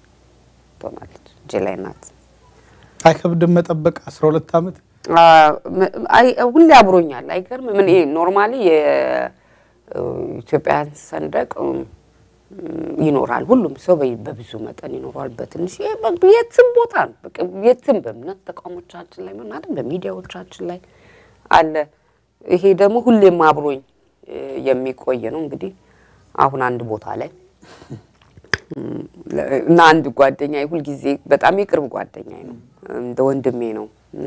ትሆናለች እጄ ላይ ናት። አይከብድም መጠበቅ 12 ዓመት አ፣ ም- አይ- ሁሌ አብሮኛል። አይገርም? ምን ይሄ ኖርማሊ የኢትዮጵያን ሰንደቅ እም፣ ይኖራል። ሁሉም ሰው በ- በብዙ መጠን ይኖረዋል። በትንሽ ይሄ በ- የትም ቦታ ነው። በቃ የትም በእምነት ተቋሞቻችን ላይ ምን አይደል በሚዲያዎቻችን ላይ አለ። ይሄ ደግሞ ሁሌም አብሮኝ እ፣ የሚቆይ ነው። እንግዲህ አሁን አንድ ቦታ ላይ እም፣ ለ- እና አንድ ጓደኛ ሁልጊዜ በጣም የቅርብ ጓደኛ ነው፣ እንደ ወንድሜ ነው እና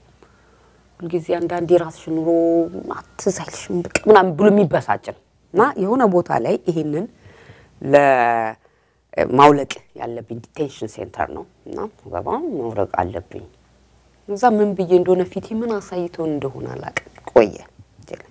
ሁልጊዜ አንዳንድ የራስሽ ኑሮ አትዝ አይልሽም በቃ ምናምን ብሎ የሚበሳጭ ነው እና የሆነ ቦታ ላይ ይሄንን ለማውለቅ ያለብኝ ዲቴንሽን ሴንተር ነው እና ገባ መውረቅ አለብኝ። እዛ ምን ብዬ እንደሆነ ፊቴ ምን አሳይቶን እንደሆነ አላውቅም። ቆየ እጄ ላይ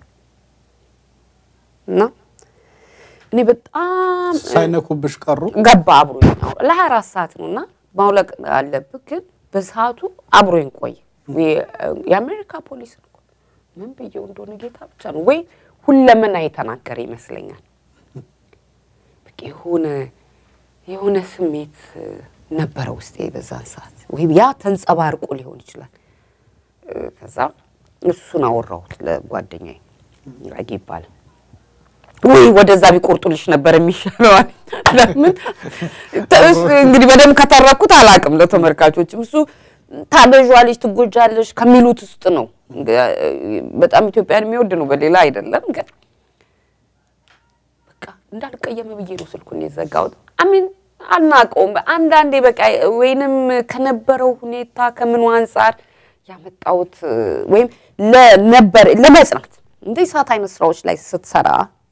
እና እኔ በጣም ሳይነኩብሽ ቀሩ። ገባ አብሮኝ ለሀያ አራት ሰዓት ነው እና ማውለቅ አለብህ፣ ግን በሰዓቱ አብሮኝ ቆየ። የአሜሪካ ፖሊስ ነው እኮ ምን ብዬው እንደሆነ ጌታ ብቻ ነው ወይ ሁለመና የተናገረ ይመስለኛል። በቃ የሆነ የሆነ ስሜት እ፣ ነበረ ውስጤ በዛን ሰዓት ወይም ያ ተንጸባርቆ ሊሆን ይችላል። እ፣ ከዛ እሱን አወራሁት ለጓደኛዬ ራጊ ይባላል። ወይ ወደዛ ቢቆርጡልሽ ነበር የሚሻለው አለኝ። ለምን እሱ እንግዲህ በደንብ ከተረኩት አላውቅም። ለተመልካቾችም እሱ ታበዣለሽ፣ ትጎጃለሽ ከሚሉት ውስጥ ነው። በጣም ኢትዮጵያን የሚወድ ነው፣ በሌላ አይደለም። ግን በቃ እንዳልቀየመ ብዬ ነው ስልኩን የዘጋሁት። አሚን አናውቀውም። አንዳንዴ በቃ ወይንም ከነበረው ሁኔታ ከምኑ አንጻር ያመጣሁት ወይም ለነበር ለመጽናት እንደ ሰዓት አይነት ስራዎች ላይ ስትሰራ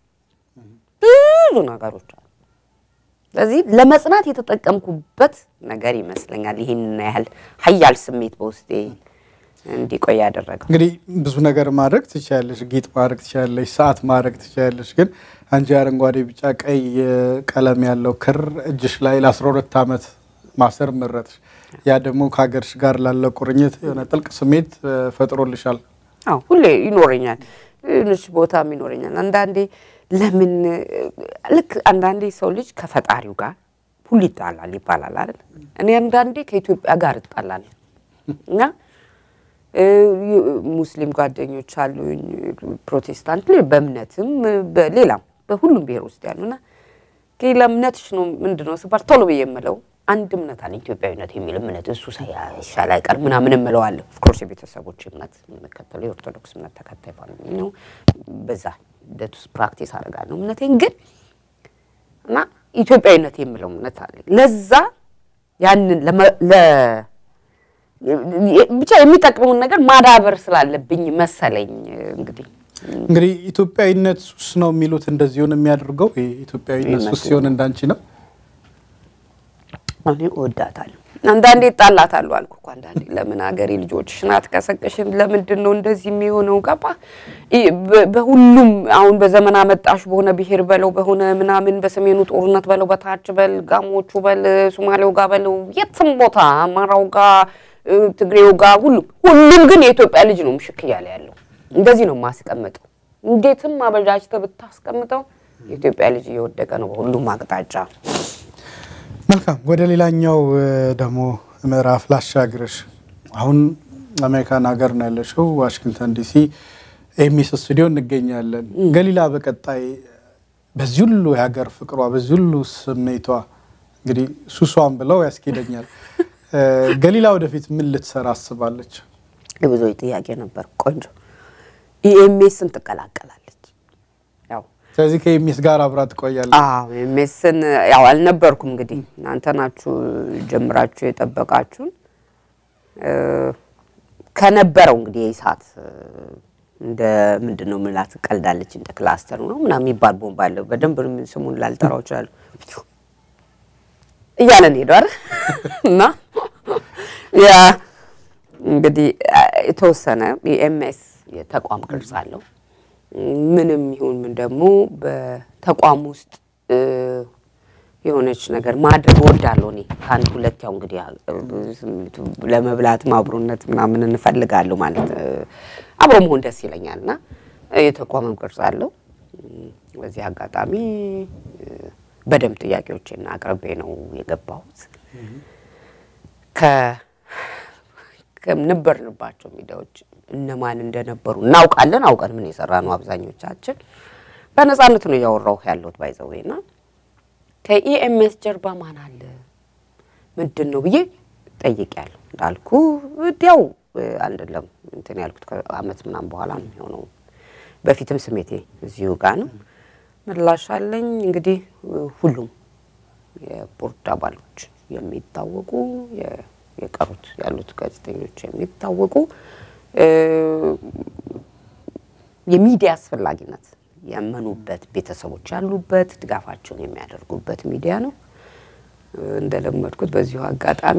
ብዙ ነገሮች አሉ። ስለዚህ ለመጽናት የተጠቀምኩበት ነገር ይመስለኛል ይህን ያህል ሀያል ስሜት በውስጤ እንዲቆይ ያደረገው። እንግዲህ ብዙ ነገር ማድረግ ትችያለሽ፣ ጌጥ ማድረግ ትችያለሽ፣ ሰዓት ማድረግ ትችያለሽ። ግን አንቺ አረንጓዴ፣ ቢጫ፣ ቀይ ቀለም ያለው ክር እጅሽ ላይ ለ12 ዓመት ማሰር መረጥሽ። ያ ደግሞ ከሀገርሽ ጋር ላለ ቁርኝት የሆነ ጥልቅ ስሜት እ፣ ፈጥሮልሻል። አዎ ሁሌ ይኖረኛል፣ ትንሽ ቦታም ይኖረኛል። አንዳንዴ ለምን ልክ አንዳንዴ ሰው ልጅ ከፈጣሪው ጋር ሁሉ ይጣላል ይባላል አይደል? እኔ አንዳንዴ ከኢትዮጵያ ጋር እጣላለሁ እና እ፣ ሙስሊም ጓደኞች አሉኝ፣ ፕሮቴስታንት ላይ በእምነትም በሌላም በሁሉም ብሔር ውስጥ ያሉና ሌላ እምነትሽ ነው ምንድን ነው ስባል ቶሎ ብዬ የምለው አንድ እምነት አለ ኢትዮጵያዊነት የሚል እምነት እሱ ሳይሻል አይቀር ምናምን እምለዋለሁ። ኦፍኮርስ የቤተሰቦች እምነት የምከተለው የኦርቶዶክስ እምነት ተከታይ ፋሚሊ ነው። በዛ ሂደት ውስጥ ፕራክቲስ አደርጋለሁ እምነቴን ግን እና ኢትዮጵያዊነት የምለው እምነት አለ። ለዛ ያንን ለመ- ለ- ብቻ የሚጠቅመውን ነገር ማዳበር ስላለብኝ መሰለኝ እንግዲህ እንግዲህ ኢትዮጵያዊነት ሱስ ነው የሚሉት እንደዚሁን የሚያደርገው ይሄ ኢትዮጵያዊነት ሱስ ሲሆን እንዳንቺ ነው። እኔ እወዳታለሁ። አንዳንዴ እጣላታለሁ አልኩ እኮ አንዳንዴ ለምን ሀገሬ ልጆችሽን አትቀሰቅሽም? ለምንድን ነው እንደዚህ የሚሆነው? ገባ ይ- በ- በሁሉም አሁን በዘመን አመጣሽ በሆነ ብሔር በለው በሆነ ምናምን በሰሜኑ ጦርነት በለው በታች በል ጋሞቹ በል ሶማሌው ጋር በለው የትም ቦታ አማራው ጋር እ፣ ትግሬው ጋር ሁሉም ሁሉም ግን የኢትዮጵያ ልጅ ነው ምሽክ እያለ ያለው። እንደዚህ ነው የማስቀምጠው። እንዴትም አበጃጅተህ ብታስቀምጠው የኢትዮጵያ ልጅ እየወደቀ ነው በሁሉም አቅጣጫ። መልካም ወደ ሌላኛው እ፣ ደግሞ ምዕራፍ ላሻግርሽ። አሁን አሜሪካን ሀገር ነው ያለሽው፣ ዋሽንግተን ዲሲ ኤሚስ ስቱዲዮ እንገኛለን። ገሊላ በቀጣይ በዚህ ሁሉ የሀገር ፍቅሯ በዚህ ሁሉ ስሜቷ እንግዲህ ሱሷን ብለው ያስኬደኛል። እ፣ ገሊላ ወደፊት ምን ልትሰራ አስባለች? የብዙዎች ጥያቄ ነበር። ቆንጆ ኢኤምኤስን ትቀላቀላለች። ያው ስለዚህ ከኤሚስ ጋር አብራ ትቆያለች። አዎ ኢኤምኤስን ያው አልነበርኩም እንግዲህ እናንተ ናችሁ ጀምራችሁ የጠበቃችሁን እ፣ ከነበረው እንግዲህ የኢሳት እ፣ እንደ ምንድን ነው ምላት ቀልዳለች እንደ ክላስተር ነው ምናምን የሚባል ቦምብ አለው። በደንብ ስሙን ላልጠራው እችላለሁ እያለን ሄዷል እና ያ እንግዲህ አ፣ የተወሰነ የኤምኤስ የተቋም ቅርጽ አለው። ምንም ይሁን ምን ደግሞ በተቋም ውስጥ እ፣ የሆነች ነገር ማድረግ እወዳለሁ። እኔ ከአንድ ሁለት ያው እንግዲህ አ፣ ስሜቱ ለመብላት አብሮነት ምናምን እንፈልጋለሁ ማለት እ፣ አብሮ መሆን ደስ ይለኛል እና የተቋምም ቅርጽ አለው። በዚህ አጋጣሚ እ፣ በደንብ ጥያቄዎችን አቅርቤ ነው የገባሁት። ከ- ከነበርንባቸው ሚዲያዎች እነማን እንደነበሩ እናውቃለን። አውቀን ምን የሰራ ነው አብዛኞቻችን በነፃነት ነው እያወራሁ ያለሁት ባይዘዌ ና ከኢኤምኤስ ጀርባ ማን አለ ምንድን ነው ብዬ ጠይቄያለሁ። እንዳልኩ ወዲያው እ፣ አይደለም እንትን ያልኩት ከአመት ምናምን በኋላ ነው የሆነው። በፊትም ስሜቴ እዚሁ ጋር ነው። ምላሽ አለኝ እንግዲህ እ፣ ሁሉም የቦርድ አባሎች የሚታወቁ የ- የቀሩት ያሉት ጋዜጠኞች የሚታወቁ እ፣ የሚዲያ አስፈላጊነት ያመኑበት ቤተሰቦች ያሉበት ድጋፋቸውን የሚያደርጉበት ሚዲያ ነው። እ፣ እንደለመድኩት በዚሁ አጋጣሚ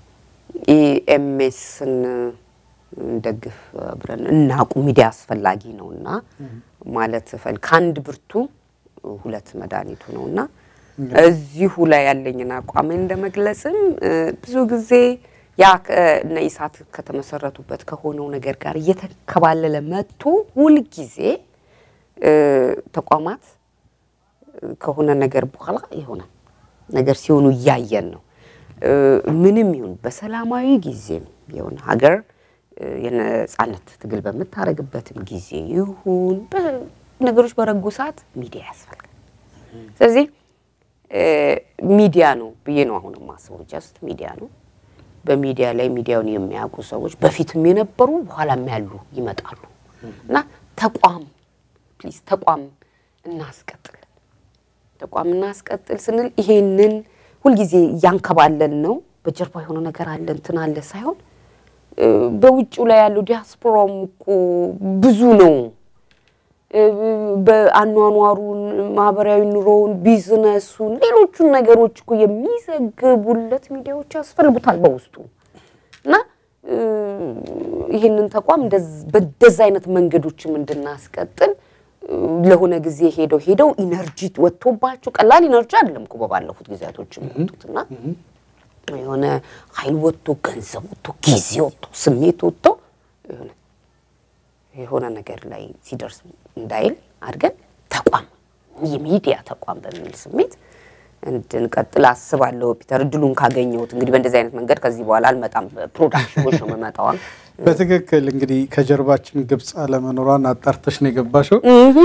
ኢኤምኤስን እንደግፍ አብረን እናቁ ሚዲያ አስፈላጊ ነው እና ማለት ፈል ከአንድ ብርቱ ሁለት መድኃኒቱ ነው እና እዚሁ ላይ ያለኝን አቋም እንደመግለጽም እ፣ ብዙ ጊዜ ያ እነ ኢሳት ከተመሰረቱበት ከሆነው ነገር ጋር እየተከባለለ መጥቶ ሁልጊዜ እ፣ ተቋማት እ፣ ከሆነ ነገር በኋላ የሆነ ነገር ሲሆኑ እያየን ነው። እ፣ ምንም ይሁን በሰላማዊ ጊዜም የሆነ ሀገር እ፣ የነጻነት ትግል በምታደርግበትም ጊዜ ይሁን በ- ነገሮች በረጉ ሰዓት ሚዲያ ያስፈልጋል። ስለዚህ እ፣ ሚዲያ ነው ብዬ ነው አሁን የማስበው። ጀስት ሚዲያ ነው። በሚዲያ ላይ ሚዲያውን የሚያውቁ ሰዎች በፊትም የነበሩ በኋላም ያሉ ይመጣሉ እና ተቋም ፕሊዝ ተቋም እናስቀጥል ተቋም እናስቀጥል ስንል ይሄንን ሁልጊዜ እያንከባለን ነው። በጀርባ የሆነ ነገር አለ እንትን አለ ሳይሆን እ፣ በውጭው ላይ ያለው ዲያስፖራውም እኮ ብዙ ነው። እ፣ በአኗኗሩን፣ ማህበራዊ ኑሮውን፣ ቢዝነሱን፣ ሌሎቹን ነገሮች እኮ የሚዘግቡለት ሚዲያዎች ያስፈልጉታል በውስጡ እና እ፣ ይህንን ተቋም እንደዝ- በእንደዛ አይነት መንገዶችም እንድናስቀጥል እ፣ ለሆነ ጊዜ ሄደው ሄደው ኢነርጂ ወጥቶባቸው ቀላል ኢነርጂ አይደለም እኮ በባለፉት ጊዜያቶች የመጡት እና የሆነ ኃይል ወጥቶ ገንዘብ ወጥቶ ጊዜ ወጥቶ ስሜት ወጥቶ የሆነ የሆነ ነገር ላይ ሲደርስ እንዳይል አድርገን ተቋም የሚዲያ ተቋም በሚል ስሜት እንድንቀጥል አስባለሁ። ፒተር እድሉን ካገኘሁት እንግዲህ በእንደዚህ አይነት መንገድ ከዚህ በኋላ አልመጣም። ፕሮዳክሽኖች ነው የምመጣዋ። በትክክል እንግዲህ ከጀርባችን ግብፅ አለመኖሯን አጣርተሽ ነው የገባሽው።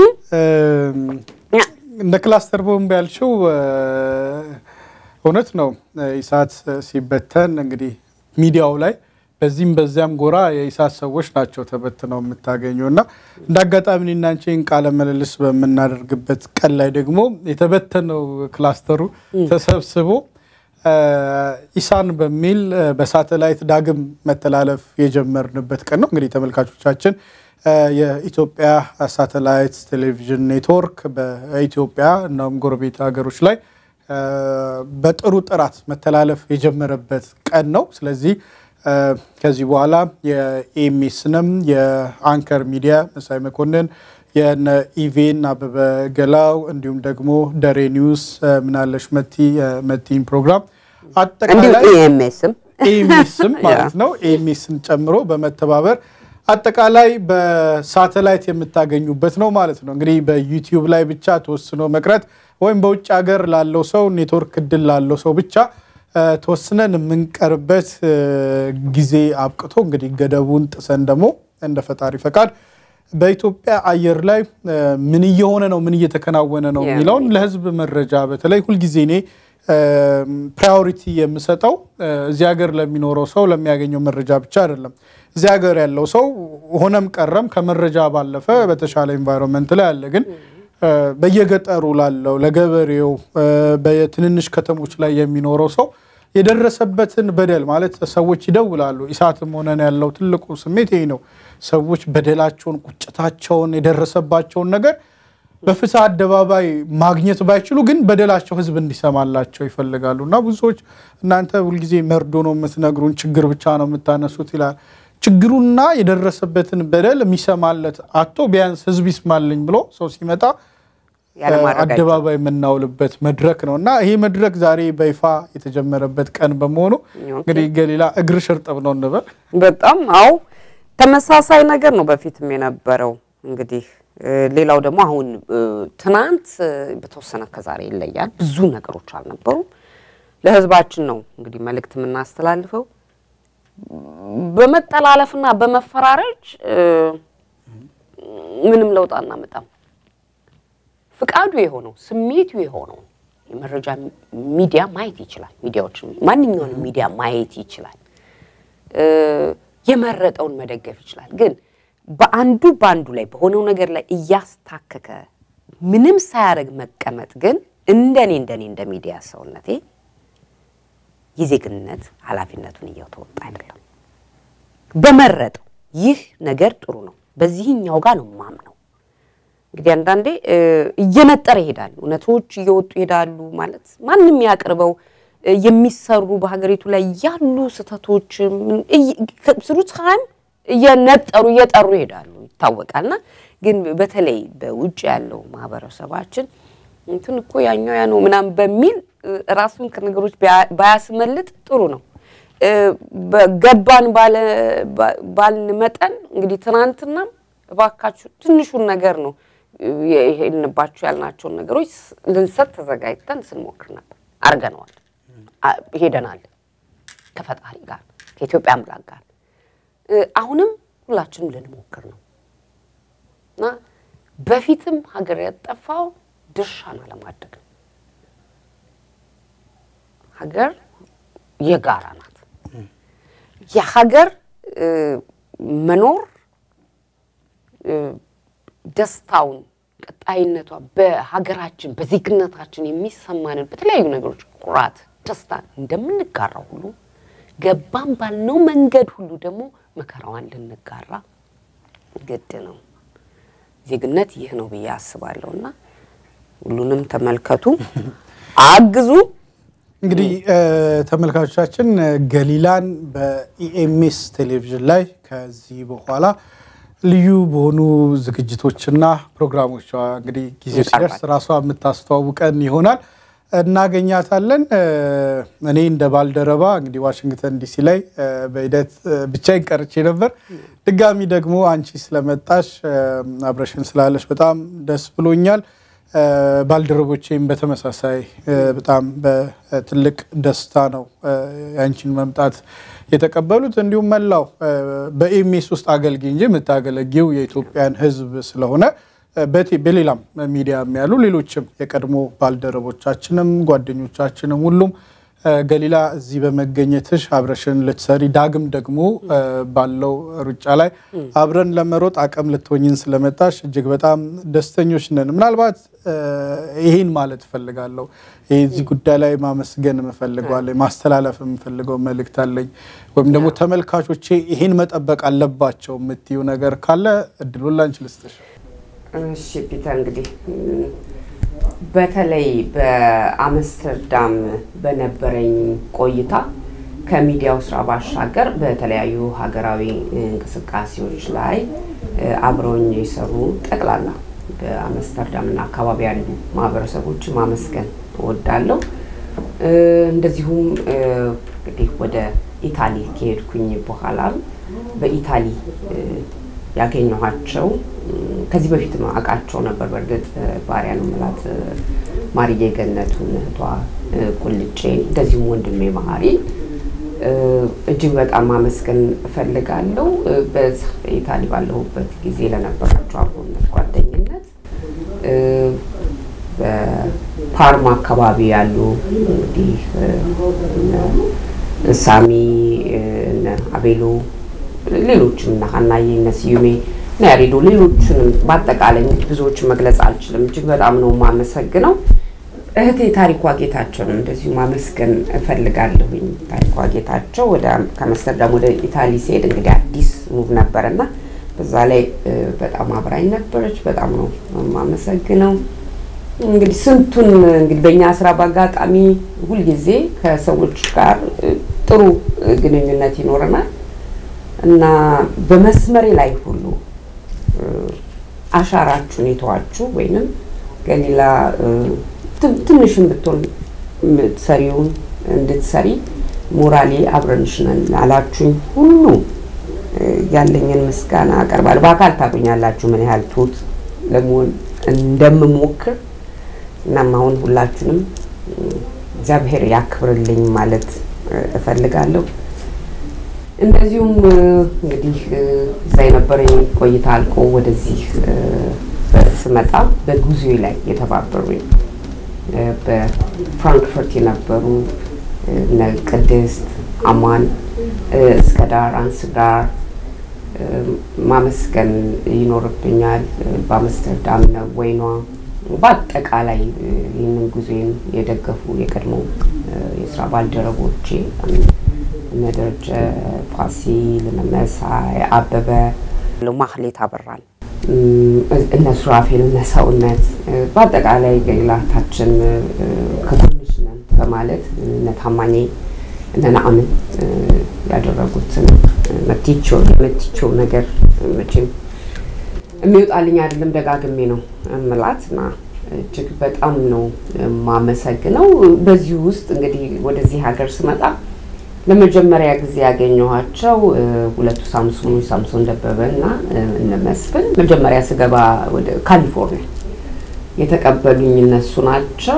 እንደ ክላስተር ቦምብ ያልሽው እውነት ነው። ኢሳት ሲበተን እንግዲህ ሚዲያው ላይ በዚህም በዚያም ጎራ የኢሳት ሰዎች ናቸው ተበትነው የምታገኘው እና እንደ አጋጣሚ እኔና አንቺን ቃለ ምልልስ በምናደርግበት ቀን ላይ ደግሞ የተበተነው ክላስተሩ ተሰብስቦ ኢሳን በሚል በሳተላይት ዳግም መተላለፍ የጀመርንበት ቀን ነው። እንግዲህ ተመልካቾቻችን የኢትዮጵያ ሳተላይት ቴሌቪዥን ኔትወርክ በኢትዮጵያ እናም ጎረቤት ሀገሮች ላይ በጥሩ ጥራት መተላለፍ የጀመረበት ቀን ነው። ስለዚህ ከዚህ በኋላ የኤሚስንም የአንከር ሚዲያ መሳይ መኮንን የነ ኢቬን አበበ ገላው እንዲሁም ደግሞ ደሬ ኒውስ ምናለሽ መቲ መቲን ፕሮግራም አጠቃላይ ኤምኤስም ኤሚስም ማለት ነው ኤሚስን ጨምሮ በመተባበር አጠቃላይ በሳተላይት የምታገኙበት ነው ማለት ነው። እንግዲህ በዩቲዩብ ላይ ብቻ ተወስኖ መቅረት ወይም በውጭ ሀገር ላለው ሰው ኔትወርክ እድል ላለው ሰው ብቻ ተወስነን የምንቀርበት ጊዜ አብቅቶ እንግዲህ ገደቡን ጥሰን ደግሞ እንደ ፈጣሪ ፈቃድ በኢትዮጵያ አየር ላይ ምን እየሆነ ነው፣ ምን እየተከናወነ ነው የሚለውን ለሕዝብ መረጃ በተለይ ሁልጊዜ እኔ ፕራዮሪቲ የምሰጠው እዚህ ሀገር ለሚኖረው ሰው ለሚያገኘው መረጃ ብቻ አይደለም። እዚህ ሀገር ያለው ሰው ሆነም ቀረም ከመረጃ ባለፈ በተሻለ ኤንቫይሮንመንት ላይ አለ ግን በየገጠሩ ላለው ለገበሬው በትንንሽ ከተሞች ላይ የሚኖረው ሰው የደረሰበትን በደል ማለት ሰዎች ይደውላሉ። ኢሳትም ሆነን ያለው ትልቁ ስሜት ይሄ ነው። ሰዎች በደላቸውን፣ ቁጭታቸውን፣ የደረሰባቸውን ነገር በፍትህ አደባባይ ማግኘት ባይችሉ ግን በደላቸው ህዝብ እንዲሰማላቸው ይፈልጋሉ እና ብዙ ሰዎች እናንተ ሁልጊዜ መርዶ ነው የምትነግሩን፣ ችግር ብቻ ነው የምታነሱት ይላል። ችግሩና የደረሰበትን በደል የሚሰማለት አቶ ቢያንስ ህዝብ ይስማልኝ ብሎ ሰው ሲመጣ አደባባይ የምናውልበት መድረክ ነው እና ይሄ መድረክ ዛሬ በይፋ የተጀመረበት ቀን በመሆኑ እንግዲህ ገሊላ እግርሽ እርጥብ ነው እንበል። በጣም አዎ፣ ተመሳሳይ ነገር ነው በፊትም የነበረው። እንግዲህ ሌላው ደግሞ አሁን ትናንት በተወሰነ ከዛሬ ይለያል። ብዙ ነገሮች አልነበሩም። ለህዝባችን ነው እንግዲህ መልእክት የምናስተላልፈው በመጠላለፍና በመፈራረጅ ምንም ለውጥ አናመጣም። ፍቃዱ የሆነው ስሜቱ የሆነው የመረጃ ሚዲያ ማየት ይችላል። ሚዲያዎችን ማንኛውንም ሚዲያ ማየት ይችላል። የመረጠውን መደገፍ ይችላል። ግን በአንዱ በአንዱ ላይ በሆነው ነገር ላይ እያስታከከ ምንም ሳያደርግ መቀመጥ ግን እንደኔ እንደኔ እንደ ሚዲያ ሰውነቴ የዜግነት ኃላፊነቱን እየተወጣ አይደለም። በመረጠው ይህ ነገር ጥሩ ነው፣ በዚህኛው ጋር ነው ማምነው። እንግዲህ አንዳንዴ እየነጠረ ይሄዳል፣ እውነቶች እየወጡ ይሄዳሉ። ማለት ማንም ያቅርበው የሚሰሩ በሀገሪቱ ላይ ያሉ ስህተቶች ስሩ ታይም እየነጠሩ እየጠሩ ይሄዳሉ ይታወቃልና ግን በተለይ በውጭ ያለው ማህበረሰባችን እንትን እኮ ያኛው ያ ነው ምናምን በሚል ራሱን ከነገሮች ባያስመልጥ ጥሩ ነው። ገባን ባልን መጠን እንግዲህ ትናንትናም እባካችሁ ትንሹን ነገር ነው ይሄንባችሁ ያልናቸውን ነገሮች ልንሰጥ ተዘጋጅተን ስንሞክር ነበር። አርገነዋል፣ ሄደናል ከፈጣሪ ጋር ከኢትዮጵያ አምላክ ጋር። አሁንም ሁላችንም ልንሞክር ነው እና በፊትም ሀገር ያጠፋው ድርሻን አለማድረግ ነው። ሀገር የጋራ ናት። የሀገር መኖር ደስታውን፣ ቀጣይነቷ በሀገራችን በዜግነታችን የሚሰማንን በተለያዩ ነገሮች ኩራት፣ ደስታ እንደምንጋራው ሁሉ ገባን ባልነው መንገድ ሁሉ ደግሞ መከራዋን ልንጋራ ግድ ነው። ዜግነት ይህ ነው ብዬ አስባለሁ እና ሁሉንም ተመልከቱ፣ አግዙ። እንግዲህ ተመልካቾቻችን ገሊላን በኢኤምኤስ ቴሌቪዥን ላይ ከዚህ በኋላ ልዩ በሆኑ ዝግጅቶችና ፕሮግራሞቿ እንግዲህ ጊዜ ሲደርስ ራሷ የምታስተዋውቀን ይሆናል። እናገኛታለን። እኔ እንደ ባልደረባ እንግዲህ ዋሽንግተን ዲሲ ላይ በሂደት ብቻዬን ቀርቼ ነበር። ድጋሚ ደግሞ አንቺ ስለመጣሽ አብረሽን ስላለሽ በጣም ደስ ብሎኛል። ባልደረቦቼም በተመሳሳይ በጣም በትልቅ ደስታ ነው የአንቺን መምጣት የተቀበሉት። እንዲሁም መላው በኤምኤስ ውስጥ አገልግይ እንጂ የምታገለጊው የኢትዮጵያን ሕዝብ ስለሆነ በሌላም ሚዲያ ያሉ ሌሎችም የቀድሞ ባልደረቦቻችንም ጓደኞቻችንም ሁሉም ገሊላ እዚህ በመገኘትሽ አብረሽን ልትሰሪ ዳግም ደግሞ ባለው ሩጫ ላይ አብረን ለመሮጥ አቅም ልትሆኝን ስለመጣሽ እጅግ በጣም ደስተኞች ነን። ምናልባት ይህን ማለት እፈልጋለሁ። እዚህ ጉዳይ ላይ ማመስገን እፈልጋለሁ። ማስተላለፍ የምፈልገው መልእክት አለኝ ወይም ደግሞ ተመልካቾቼ ይህን መጠበቅ አለባቸው የምትዩ ነገር ካለ እድሉን ላንቺ ልስጥሽ። እሺ ፒተር እንግዲህ በተለይ በአምስተርዳም በነበረኝ ቆይታ ከሚዲያው ስራ ባሻገር በተለያዩ ሀገራዊ እንቅስቃሴዎች ላይ አብረውኝ የሰሩ ጠቅላላ በአምስተርዳም እና አካባቢ ያሉ ማህበረሰቦች ማመስገን እወዳለሁ። እንደዚሁም እንግዲህ ወደ ኢታሊ ከሄድኩኝ በኋላ በኢታሊ ያገኘኋቸው ከዚህ በፊት አውቃቸው ነበር። በእርግጥ ባሪያ ነው የምላት ማርዬ ገነቱን እህቷ ቁልጬ፣ እንደዚሁም ወንድሜ መሀሪ እጅግ በጣም ማመስገን እፈልጋለሁ። በዛ ኢታሊ ባለሁበት ጊዜ ለነበራቸው አብሮነት፣ ጓደኝነት በፓርማ አካባቢ ያሉ እንግዲህ ሳሚ እነ አቤሎ ሌሎችም እነ ሀናዬ እነ ስዩሜ እና ያሬዶ ሌሎችንም በአጠቃላይ እንግዲህ ብዙዎችን መግለጽ አልችልም። እጅግ በጣም ነው የማመሰግነው። እህቴ ታሪኳ ጌታቸውንም እንደዚሁ ማመስገን እፈልጋለሁኝ። ታሪኳ ጌታቸው ወደ ከአምስተርዳም ወደ ኢታሊ ሲሄድ እንግዲህ አዲስ ሙቭ ነበረና በዛ ላይ በጣም አብራኝ ነበረች። በጣም ነው የማመሰግነው። እንግዲህ ስንቱን እንግዲህ በእኛ ስራ በአጋጣሚ ሁልጊዜ ከሰዎች ጋር ጥሩ ግንኙነት ይኖረናል እና በመስመሬ ላይ ሁሉ አሻራችሁን የተዋችሁ ወይንም ገሊላ ትንሽን ብትሆን የምትሰሪውን እንድትሰሪ ሞራሌ አብረንሽ ነን አላችሁኝ ሁሉ ያለኝን ምስጋና አቀርባለሁ። በአካል ታገኛላችሁ ምን ያህል ትሁት ለመሆን እንደምሞክር። እናም አሁን ሁላችሁንም እግዚአብሔር ያክብርልኝ ማለት እፈልጋለሁ። እንደዚሁም እንግዲህ እዛ የነበረኝ ቆይታ አልቆ ወደዚህ ስመጣ በጉዞ ላይ የተባበሩኝ በፍራንክፈርት የነበሩ እነ ቅድስት አማን፣ እስከ ዳር አንስዳር ማመስገን ይኖርብኛል። በአምስተርዳም ነው ወይኗ በአጠቃላይ ይህንን ጉዞን የደገፉ የቀድሞ የስራ ባልደረቦቼ እነ ደረጀ ፋሲል፣ እነ መሳይ አበበ፣ ማህሌት አበራል፣ እነ ሱራፌል፣ እነ ሰውነት በአጠቃላይ ገላታችን ከጎንሽ ነን በማለት እነ ታማኝ እነ ነአምን ያደረጉትን መቲቸው የመቲቸው ነገር መቼም የሚወጣልኝ አይደለም፣ ደጋግሜ ነው እምላት እና እጅግ በጣም ነው የማመሰግነው። በዚህ ውስጥ እንግዲህ ወደዚህ ሀገር ስመጣ ለመጀመሪያ ጊዜ ያገኘኋቸው ሁለቱ ሳምሶኖች ሳምሶን ደበበ እና እነ መስፍን መጀመሪያ ስገባ ወደ ካሊፎርኒያ የተቀበሉኝ እነሱ ናቸው።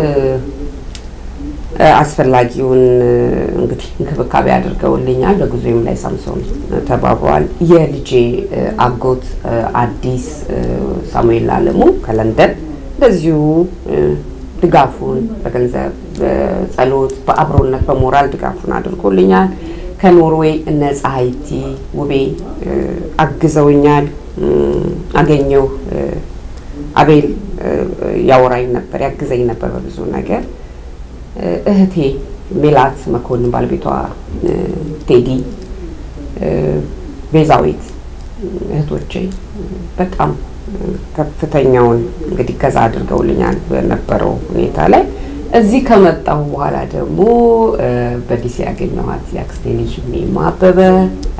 አስፈላጊውን እንግዲህ እንክብካቤ አድርገውልኛል። በጉዞም ላይ ሳምሶን ተባብሯል። የልጄ አጎት አዲስ ሳሙኤል አለሙ ከለንደን እንደዚሁ ድጋፉን በገንዘብ በጸሎት፣ በአብሮነት፣ በሞራል ድጋፉን አድርጎልኛል። ከኖርዌይ እነ ፀሐይቲ ውቤ አግዘውኛል። አገኘው አቤል ያወራኝ ነበር፣ ያግዘኝ ነበር በብዙ ነገር። እህቴ ሜላት መኮንን ባለቤቷ ቴዲ፣ ቤዛዊት እህቶቼ በጣም ከፍተኛውን እንግዲህ ገዛ አድርገውልኛል በነበረው ሁኔታ ላይ። እዚህ ከመጣሁ በኋላ ደግሞ በዲሲ ያገኘኋት የአክስቴ ልጅ ሜማ አበበ፣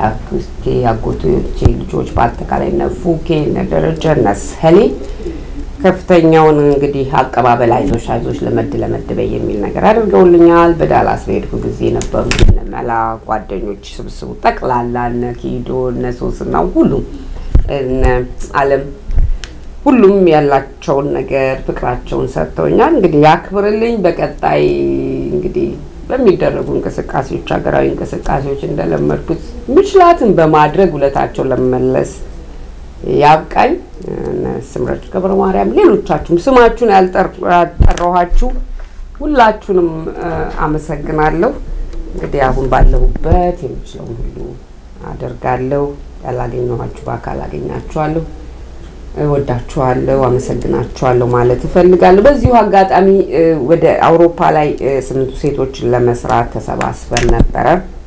አክስቴ አጎቶቼ ልጆች በአጠቃላይ እነ ፉኬ፣ እነ ደረጀ፣ እነ ሰሌ ከፍተኛውን እንግዲህ አቀባበል አይዞሽ አይዞሽ ለመድ ለመድ በይ የሚል ነገር አድርገውልኛል። በዳላስ በሄድኩ ጊዜ የነበሩ እነ መላ ጓደኞች ስብስቡ ጠቅላላ እነ ኪዶ እነ ሶስና ሁሉም እነ አለም ሁሉም ያላቸውን ነገር ፍቅራቸውን ሰጥተውኛል። እንግዲህ ያክብርልኝ። በቀጣይ እንግዲህ በሚደረጉ እንቅስቃሴዎች ሀገራዊ እንቅስቃሴዎች እንደለመድኩት ምችላትን በማድረግ ውለታቸው ለመመለስ ያብቃኝ። እነ ስምረት ገብረ ማርያም፣ ሌሎቻችሁም ስማችሁን ያልጠራኋችሁ ሁላችሁንም አመሰግናለሁ። እንግዲህ አሁን ባለሁበት የምችለውን ሁሉ አደርጋለሁ። ያላገኘኋችሁ በአካል አገኛችኋለሁ። እወዳችኋለሁ፣ አመሰግናችኋለሁ ማለት እፈልጋለሁ። በዚሁ አጋጣሚ ወደ አውሮፓ ላይ ስምንቱ ሴቶችን ለመስራት ተሰባስበን ነበረ።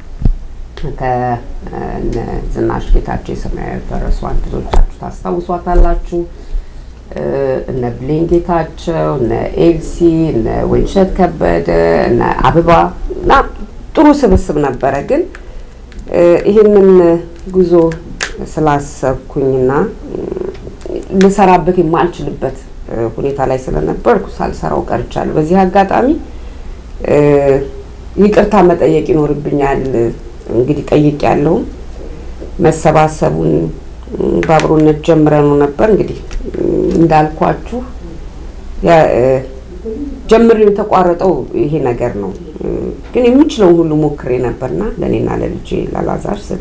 ከዝናሽ ጌታቸው የሰማያዊ ፈረሷን ብዙዎቻችሁ ታስታውሷታላችሁ። እነ ብሌን ጌታቸው፣ እነ ኤልሲ፣ እነ ወይንሸት ከበደ፣ እነ አበባ እና ጥሩ ስብስብ ነበረ። ግን ይህንን ጉዞ ስላሰብኩኝና ልሰራበት የማልችልበት ሁኔታ ላይ ስለነበርኩ ሳልሰራው ቀርቻለሁ። በዚህ አጋጣሚ ይቅርታ መጠየቅ ይኖርብኛል። እንግዲህ ጠይቅ ያለውም መሰባሰቡን በአብሮነት ጀምረነው ነበር። እንግዲህ እንዳልኳችሁ ጀምሬው የተቋረጠው ይሄ ነገር ነው። ግን የምችለውን ሁሉ ሞክሬ ነበርና ለእኔና ለልጄ ላላዛር ስል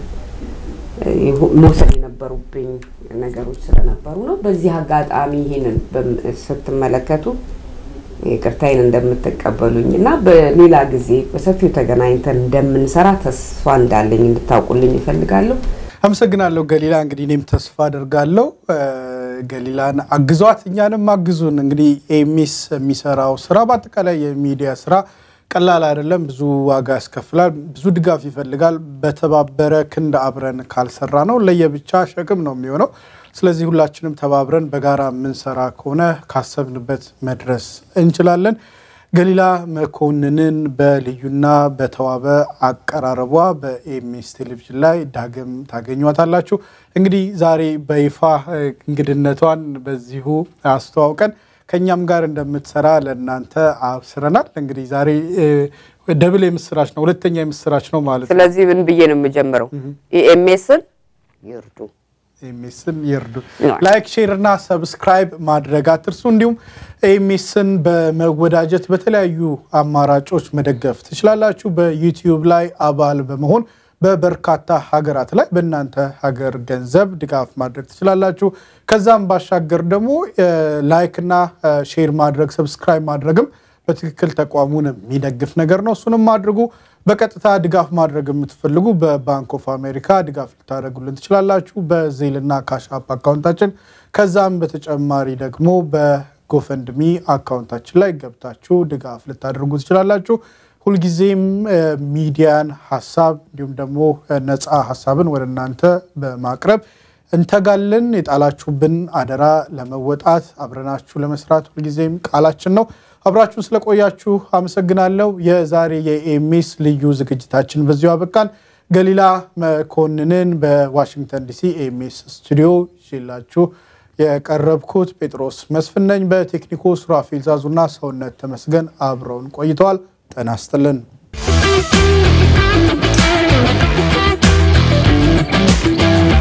መውሰድ የነበሩብኝ ነገሮች ስለነበሩ ነው። በዚህ አጋጣሚ ይህንን ስትመለከቱ ይቅርታዬን እንደምትቀበሉኝ እና በሌላ ጊዜ በሰፊው ተገናኝተን እንደምንሰራ ተስፋ እንዳለኝ እንድታውቁልኝ ይፈልጋለሁ። አመሰግናለሁ ገሊላ። እንግዲህ እኔም ተስፋ አደርጋለሁ ገሊላን አግዟት፣ እኛንም አግዙን። እንግዲህ ኤሚስ የሚሰራው ስራ በአጠቃላይ የሚዲያ ስራ ቀላል አይደለም። ብዙ ዋጋ ያስከፍላል። ብዙ ድጋፍ ይፈልጋል። በተባበረ ክንድ አብረን ካልሰራ ነው ለየብቻ ሸክም ነው የሚሆነው። ስለዚህ ሁላችንም ተባብረን በጋራ የምንሰራ ከሆነ ካሰብንበት መድረስ እንችላለን። ገሊላ መኮንንን በልዩና በተዋበ አቀራረቧ በኤምኤስ ቴሌቪዥን ላይ ዳግም ታገኟታላችሁ። እንግዲህ ዛሬ በይፋ እንግድነቷን በዚሁ አስተዋውቀን ከእኛም ጋር እንደምትሰራ ለእናንተ አብስረናል። እንግዲህ ዛሬ ደብል የምስራች ነው፣ ሁለተኛ የምስራች ነው ማለት ነው። ስለዚህ ምን ብዬ ነው የምጀምረው? ኢኤምኤስን ይርዱ፣ ኤምኤስን ይርዱ። ላይክ፣ ሼር እና ሰብስክራይብ ማድረግ አትርሱ። እንዲሁም ኤምኤስን በመወዳጀት በተለያዩ አማራጮች መደገፍ ትችላላችሁ። በዩቲዩብ ላይ አባል በመሆን በበርካታ ሀገራት ላይ በእናንተ ሀገር ገንዘብ ድጋፍ ማድረግ ትችላላችሁ። ከዛም ባሻገር ደግሞ ላይክና ሼር ማድረግ ሰብስክራይብ ማድረግም በትክክል ተቋሙን የሚደግፍ ነገር ነው። እሱንም አድርጉ። በቀጥታ ድጋፍ ማድረግ የምትፈልጉ በባንክ ኦፍ አሜሪካ ድጋፍ ልታደርጉልን ትችላላችሁ፣ በዜልና ካሻፕ አካውንታችን። ከዛም በተጨማሪ ደግሞ በጎፈንድሚ አካውንታችን ላይ ገብታችሁ ድጋፍ ልታደርጉ ትችላላችሁ። ሁልጊዜም ሚዲያን ሀሳብ እንዲሁም ደግሞ ነፃ ሀሳብን ወደ እናንተ በማቅረብ እንተጋለን። የጣላችሁብን አደራ ለመወጣት አብረናችሁ ለመስራት ሁልጊዜም ቃላችን ነው። አብራችሁን ስለቆያችሁ አመሰግናለሁ። የዛሬ የኤምኤስ ልዩ ዝግጅታችን በዚሁ አበቃን። ገሊላ መኮንንን በዋሽንግተን ዲሲ ኤምኤስ ስቱዲዮ ይዤላችሁ የቀረብኩት ጴጥሮስ መስፍን ነኝ። በቴክኒኩ ሱራፌል ዛዙና ሰውነት ተመስገን አብረውን ቆይተዋል። ጤና ይስጥልን። Thank you.